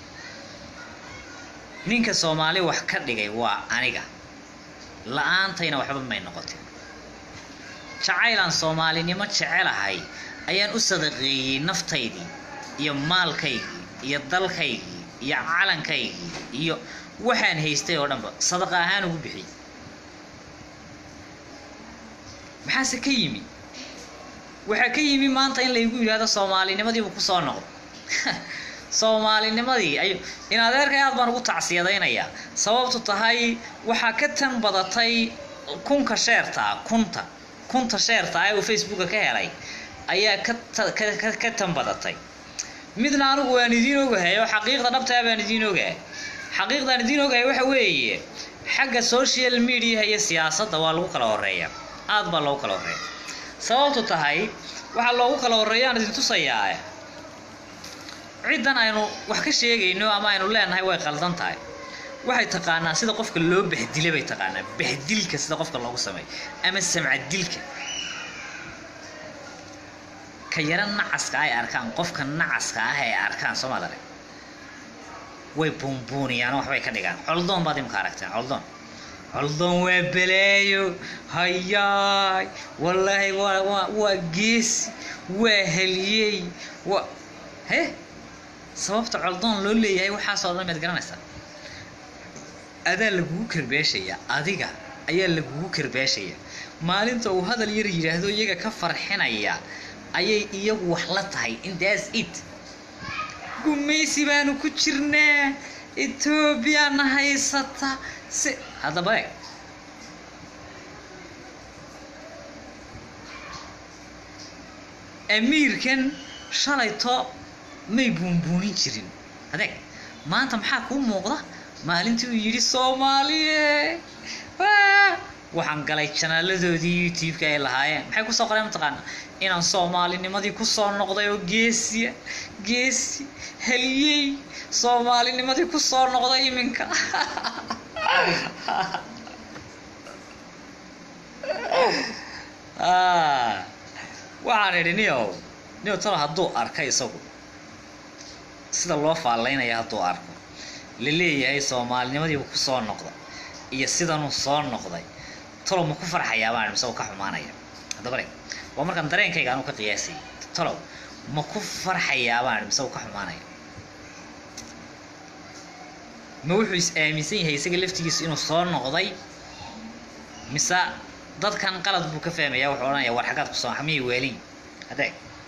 ninka soomaali wax ka dhigay waa aniga la-aantayna waxba may noqotin jacaylaan soomaalinimo jecelahay ayaan u sadaqeeyey naftaydii iyo maalkaygii iyo dalkaygii iyo calankaygii iyo waxaan haystay oo dhanba sadaqa ahaan ugu bixiyey maxaase ka yimi waxaa ka yimi maanta in laygu yidhaahdo soomaalinimadiibu kusoo noqdo soomaalinimadii ay in adeerkay aad baan ugu tacsiyadaynayaa sababtu tahay waxaa ka tan badatay kunka sheertaa kunta kunta sheerta ee uu facebooka ka helay ayaa ka ka tan badatay midna anigu waan idiin ogahay oo xaqiiqda dhabtaa baan idiin ogahay xaqiiqdaan idiin ogahay waxa weeye xagga social mediaha iyo siyaasadda waa lagu kala horeeya aad baa loogu kala horeeya sababtu tahay waxaa loogu kala horeeya aan idin tusayaa ciddan aynu wax ka sheegayno ama aynu leenahay way qaldan tahay waxay taqaanaa sida qofka loo bahdila bay taqaanaa bahdilka sida qofka loogu sameeyo ama samcadilka ka yaro nacaska ay arkaan qofka nacaska ah ay arkaan soo maad arag way buunbuuniyaan waxbay ka dhigaan coldoon baad imka aragteen coldoon coldoon waa baleeyo hayaay wallaahi waa waa waa geesi waa heliyey waa he sababta coldoon loo leeyahay waxaasoo dhan maad garanaysaa adaa lagugu karbeeshaya adiga ayaa lagugu karbeeshaya maalinta uu hadal yar yidhaahdo iyaga ka farxinaya ayay iyagu wax la tahay intaas it gumaysi baanu ku jirnaa etoobiyana haysata si haddaba eeg amiirkan shalayto may buunbuunin jirin adeeg maanta maxaa kuu muuqda maalintii uu yidhi soomaaliye waxaan galay janaaladoodii youtube-ka ay lahaayeen maxay kusoo qoreen mataqaana inaan soomaalinimadii kusoo noqday oo geesiya geesi heliyey soomaalinimadii kusoo noqday iminka waxaan idhi niyow niyow talo hadduu arka isagu sida loo faallaynaya hadduu arko la leeyahay soomaalinimadiibu kusoo noqda iyo sidanuu soo noqday talow ma ku farxayaa baan mise uu ka xumaanaya haddaba le waa markaan dareenkayga anuu ka qiyaasayay talow ma ku farxayaa baan mise uu ka xumaanaya ma wuxuu is aaminsan yahay isaga laftigiisu inuu soo noqday mise dadkan qalad buu ka fahmaya wuxuu odhanaya war xaggaad kusoo miyay weelin hadeeg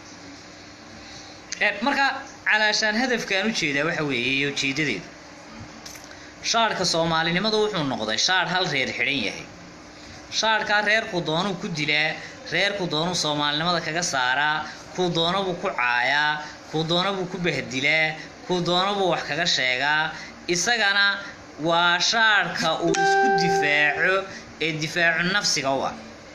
marka calaashaan hadafkaan ujeedaa waxa weeye ujeedadeedu shaadhka soomaalinimadu wuxuu noqday shaadh hal reer xidhan yahay shaadhkaa reerku doonuu ku dilaa reerku doonuu soomaalinimada kaga saaraa kuu doonabuu ku caayaa kuu doonabuu ku bahdilaa kuu doonabuu wax kaga sheegaa isagana waa shaadhka uu isku difaaco ee difaacu nafsiga u ah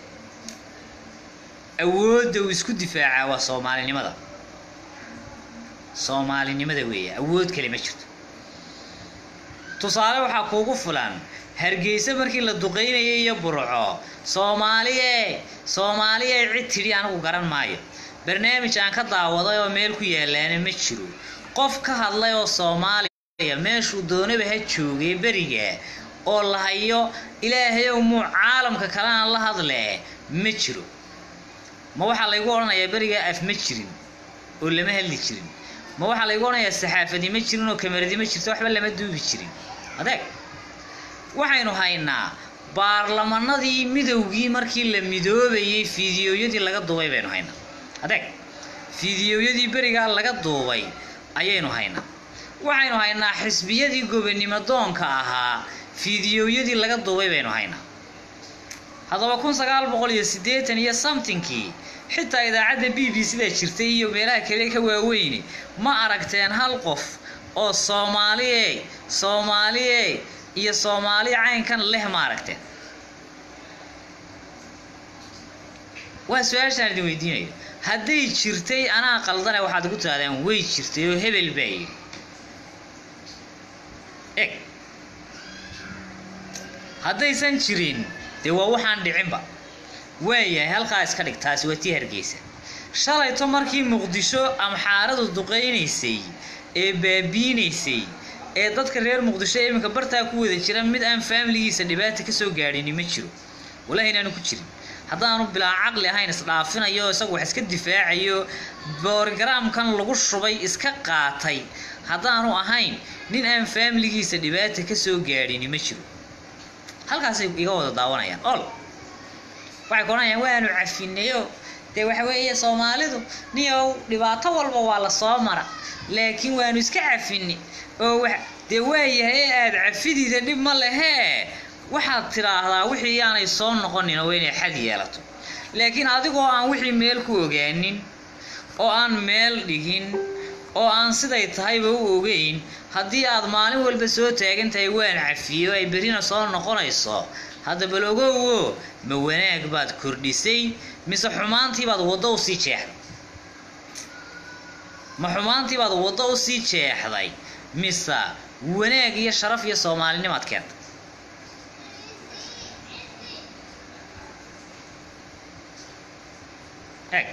awoodda uu isku difaacaa waa soomaalinimada soomaalinimada weeye awood kale ma jirto tusaale waxaa kuugu fulan hargeysa markii la duqaynayay iyo burco soomaaliye soomaaliye cid tidhi anigu garan maayo barnaamij aan ka daawaday oo meel ku yaalaana ma jiro qof ka hadlay oo soomaali meeshuu doonaba ha joogay beriga oo la hayo ilaahayow muu caalamka kalena la hadlee ma jiro ma waxaa laygu odhanayaa berigaa af ma jirin oo lama hadli jirin ma waxaa laygu odhanayaa saxaafadi ma jirin oo kamaradi ma jirto waxba lama duubi jirin adeeg waxaynu haynaa baarlamanadii midowgii markii la midoobayay fiidiyooyadii laga duubay baynu haynaa adeeg fiidiyooyadii berigaa laga duubay ayaynu haynaa waxaynu haynaa xisbiyadii gobonimo doonka ahaa fiidiyooyadii laga duubay baynu haynaa haddaba kun sagaal boqol iyo siddeetan iyo somethingkii xitaa idaacadda b b c da jirtay iyo meelaha kale ka waaweyne ma aragteen hal qof oo soomaaliye soomaaliye iyo soomaali caynkan leh ma aragteen waa su-aashaan idin weydiinayo hadday jirtay anaa qaldane waxaad ugu tirahdeen way jirtay oo hebel baa yidhi eg haddaysan jirin dee waa waxaan dhicinba waayahay halkaa iska dhig taasi waa tii hargeysa shalayto markii muqdisho amxaaradu duqaynaysay ee baabiinaysay ee dadka reer muqdisho iminka bartaa ku wada jira mid aan faamiligiisa dhibaata kasoo gaadhini ma jiro walahi inaanu ku jirin haddaanu bilaa caqli ahayn isdhaafinayo isagu wax iska difaacayo borogaraamkan lagu shubay iska qaatay haddaanu ahayn nin aan faamiligiisa dhibaata kasoo gaadhini ma jiro halkaasay iga wada daawanayaan ol waxay ku odhanayaan waanu cafinayo dee waxa weeye soomaalidu niyow dhibaato walba waa la soo mara laakiin waanu iska cafini oo wa dee waayahay aada cafidiida dhib ma lehee waxaad tidhaahdaa wixii yaanay soo noqonin oo inay xad yeelato laakiin adigoo aan wixii meel ku ogaanin oo aan meel dhigin oo aan siday tahayba u ogeyn haddii aad maalin walba soo taagan tahay waan cafiyo ay berrina soo noqonayso hadda bal ogowo ma wanaag baad kordhisay mise xumaantii baad waddo usii jeexday ma xumaantii baad waddo usii jeexday mise wanaag iyo sharaf iyo soomaalinimaad keentay eg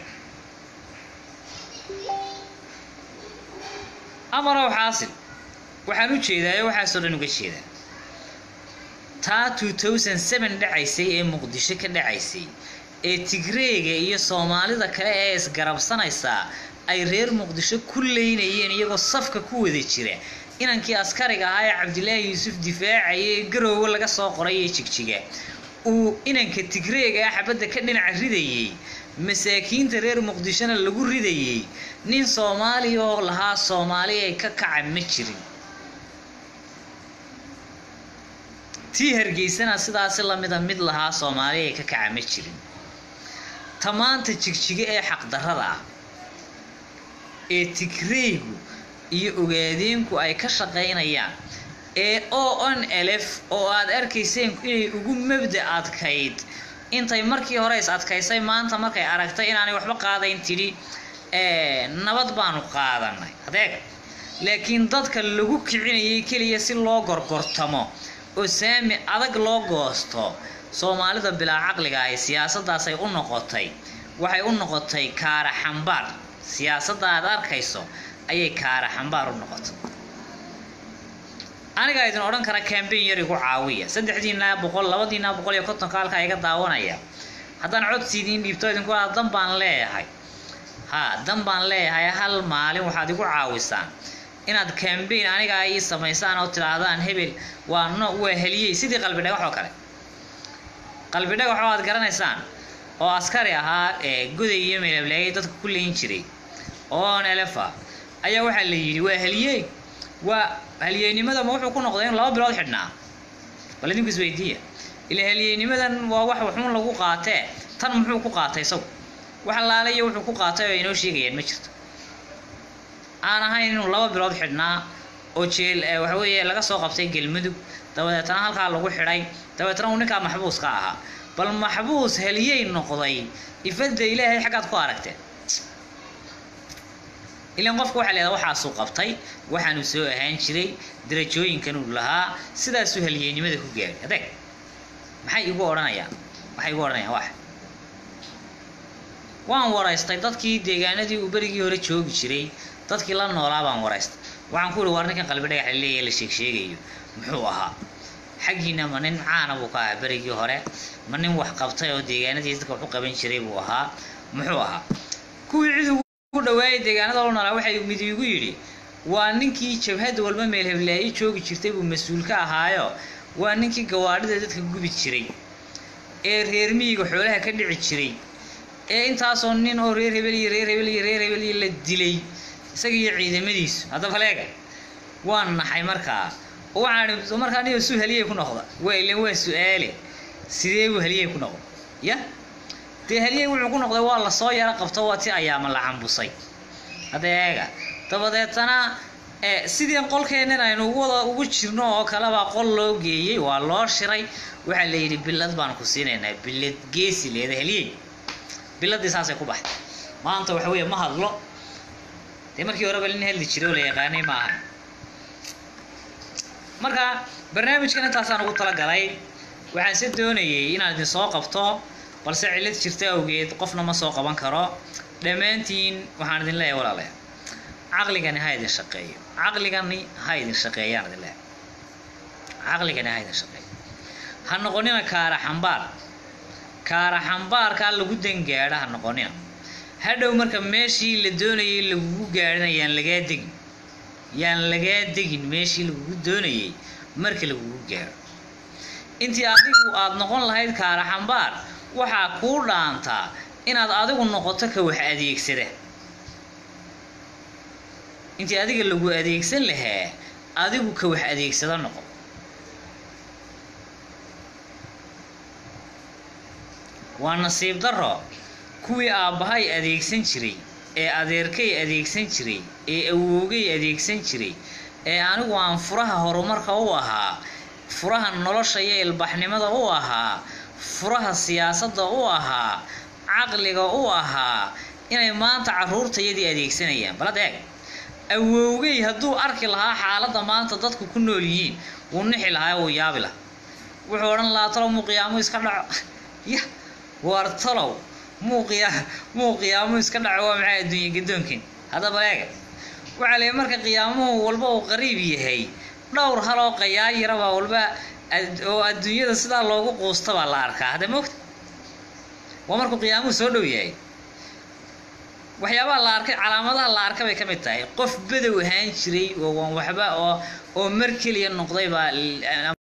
amarow xaasil waxaan u jeedaayo waxaasoo dhan uga jeedaa taa two thousand seven dhacaysay ee muqdisho ka dhacaysay ee tigreega iyo soomaalida kale ee isgarabsanaysaa ay reer muqdisho ku leynayeen iyagoo safka ku wada jira inankii askariga ahaa ee cabdilaahi yuusuf difaacaya ee garoowe laga soo qoray ee jigjiga uu inanka tigreega ah xabadda ka dhinaca ridayey masaakiinta reer muqdishona lagu ridayey nin soomaaliya oo lahaa soomaali ay ka kaca ma jirin tii hargeysana sidaasi lamida mid lahaa soomaali ay ka kaca ma jirin ta maanta jigjiga ee xaqdarrada ah ee tigreygu iyo ogaadeenku ay ka shaqaynayaan ee o n lf oo aad arkayseen inay ugu mabda adkayd intay markii hore is adkaysay maanta markay aragtay inaanay waxba qaadayn tidhi nabad baanu qaadanay adeeg laakiin dadka lagu kicinayay keliya si loo gorgortamo oo saami adag loo goosto soomaalida bilaa caqliga ahi siyaasaddaasay u noqotay waxay u noqotay kaara xambaar siyaasadda aad arkayso ayay kaara xambaar u noqotay anigaa idin odhan kara cambain yar igu caawiya saddexdiina boqol labadiina boqol iyo kontonka halkaa iga daawanaya haddaan codsi idiin dhiibto idinku aa dan baan leeyahay ha dan baan leeyahay hal maalin waxaad igu caawisaan inaad cambain anigaa ii samaysaan oo tidhaahdaan hebel waa no waa heliyey sidii qalbi dhagax oo kale qalbi dhagax oo aad garanaysaan oo askari ahaa ee goday iyo meelableeyay dadka ku leyn jiray oo nelefa ayaa waxaa la yidhi waa heliyey waa halyeynimada ma wuxuu ku noqday inuu laba bilood xidhnaa bal idinku isweydiiya ila halyeynimadan waa wax waxuun lagu qaatee tan muxuu ku qaatay isagu wax allaale iyo wuxuu ku qaatay oo inoo sheegayaan ma jirto aan ahayn inuu laba bilood xidhnaa oo jeel waxa weeye laga soo qabtay gelmudug dabadeetana halkaa lagu xidhay dabeetana uu ninkaa maxbuus ka ahaa bal maxbuus heliyey noqday ifadda ilaahay xaggaad ku aragteen ilan qofka waxaa leedaha waxaasuu qabtay waxaanuu soo ahaan jiray darajooyinkanuu lahaa sidaasuu halyeynimada ku gaadhay adeeg maxay igu odhanayaan maxay igu odhanayaan wax waan waraystay dadkii deegaanadii uu berigii hore joogi jiray dadkii la noolaa baan waraystay waxaan ku ihi war ninkan qalbi dhagax la leeyahay la sheeg sheegayo muxuu ahaa xaggiina ma nin caana buu ka ahaa berigii hore ma nin wax qabtay oo deegaanadiisa dadka wax u qaban jiray buu ahaa muxuu ahaa kuwii cid ugu dhawaayay deegaanada loo nolaa waxay mid igu yidhi waa ninkii jabhadda walba meel heblaayi joogi jirtay buu mas-uul ka ahaayo waa ninkii gawaadhida dadka gubi jiray ee reer miyiga xoolaha ka dhici jiray ee intaasoo nin oo reer hebel iyo reer hebel iyo reer hebel iyo la dilay isaga iyo ciidamadiisu haddaba leega waan naxay markaa oo waxaan idhi markaa niyo suu haliyay ku noqda waa ilan waa su-aale sidee buu haliyay ku noqda ya dee haliyay wuxuu ku noqday waa lasoo yaro qabto waa ti ayaama la cambusay hadda eega dabadeetana sidii qolkeennan aynu wada ugu jirno oo kalebaa qol loo geeyey waa loo shiray waxaa la yidhi bilad baan ku siinaynaa bilad geesi leeda heliyey biladii saasay ku baxday maanta waxa weeye ma hadlo dee markii horeba nin hadli jiray oo la yaqaanay ma ahan marka barnaamijkan intaasaan ugu talagalay waxaan se doonayay inaan idin soo qabto balse cillad jirta awgeed qofna ma soo qaban karo dhammaantiin waxaan idin leeyahay walaalayaal caqligani ha idin shaqeeyo caqligani ha idin shaqeeyaan idin leeyahay caqligani ha idin shaqeeyo ha noqonina kaara xambaar kaara xambaarkaa lagu dangaadha ha noqonina hadhow marka meeshii la doonayay lagugu gaadhina yaan lagaa degin yaan lagaa degin meeshii lagugu doonayay marka lagugu gaadho intii adigu aada noqon lahayd kaara xambaar waxaa kuu dhaantaa inaad adigu noqoto ka wax adeegsada intii adiga lagu adeegsan lahaa adigu ka wax adeegsada noqo waa nasiib darro kuwii aabbahay adeegsan jiray ee adeerkay adeegsan jiray ee awoogay adeegsan jiray ee anigu aan furaha horumarka u ahaa furaha nolosha iyo ilbaxnimada u ahaa furaha siyaasadda u ahaa caqliga u ahaa inay maanta carruurtayadii adeegsanayaan balad eeg awowgay hadduu arki lahaa xaaladda maanta dadku ku nool yihiin wuu nixi lahaa wuu yaabi lahaa wuxuu odhan lahaa talow muu qiyaamo iska dhaco ya war talow muu qiyaa muu qiyaamo iska dhaco waa maxay adduunya gadoonkin haddaba eega waxaa leeyahy marka qiyaamuhu walba uu qariib yahay dhowr haloo qayaayirabaa walba oo adduunyada sidaa loogu quusta baa la arkaa hadda moogta waa markuu qiyaamuhu soo dhow yahay waxyaabaha la arkay calaamadaha la arka bay ka mid tahay qof bedow ahaan jiray oo waan waxba oo oo mar keliya noqday baa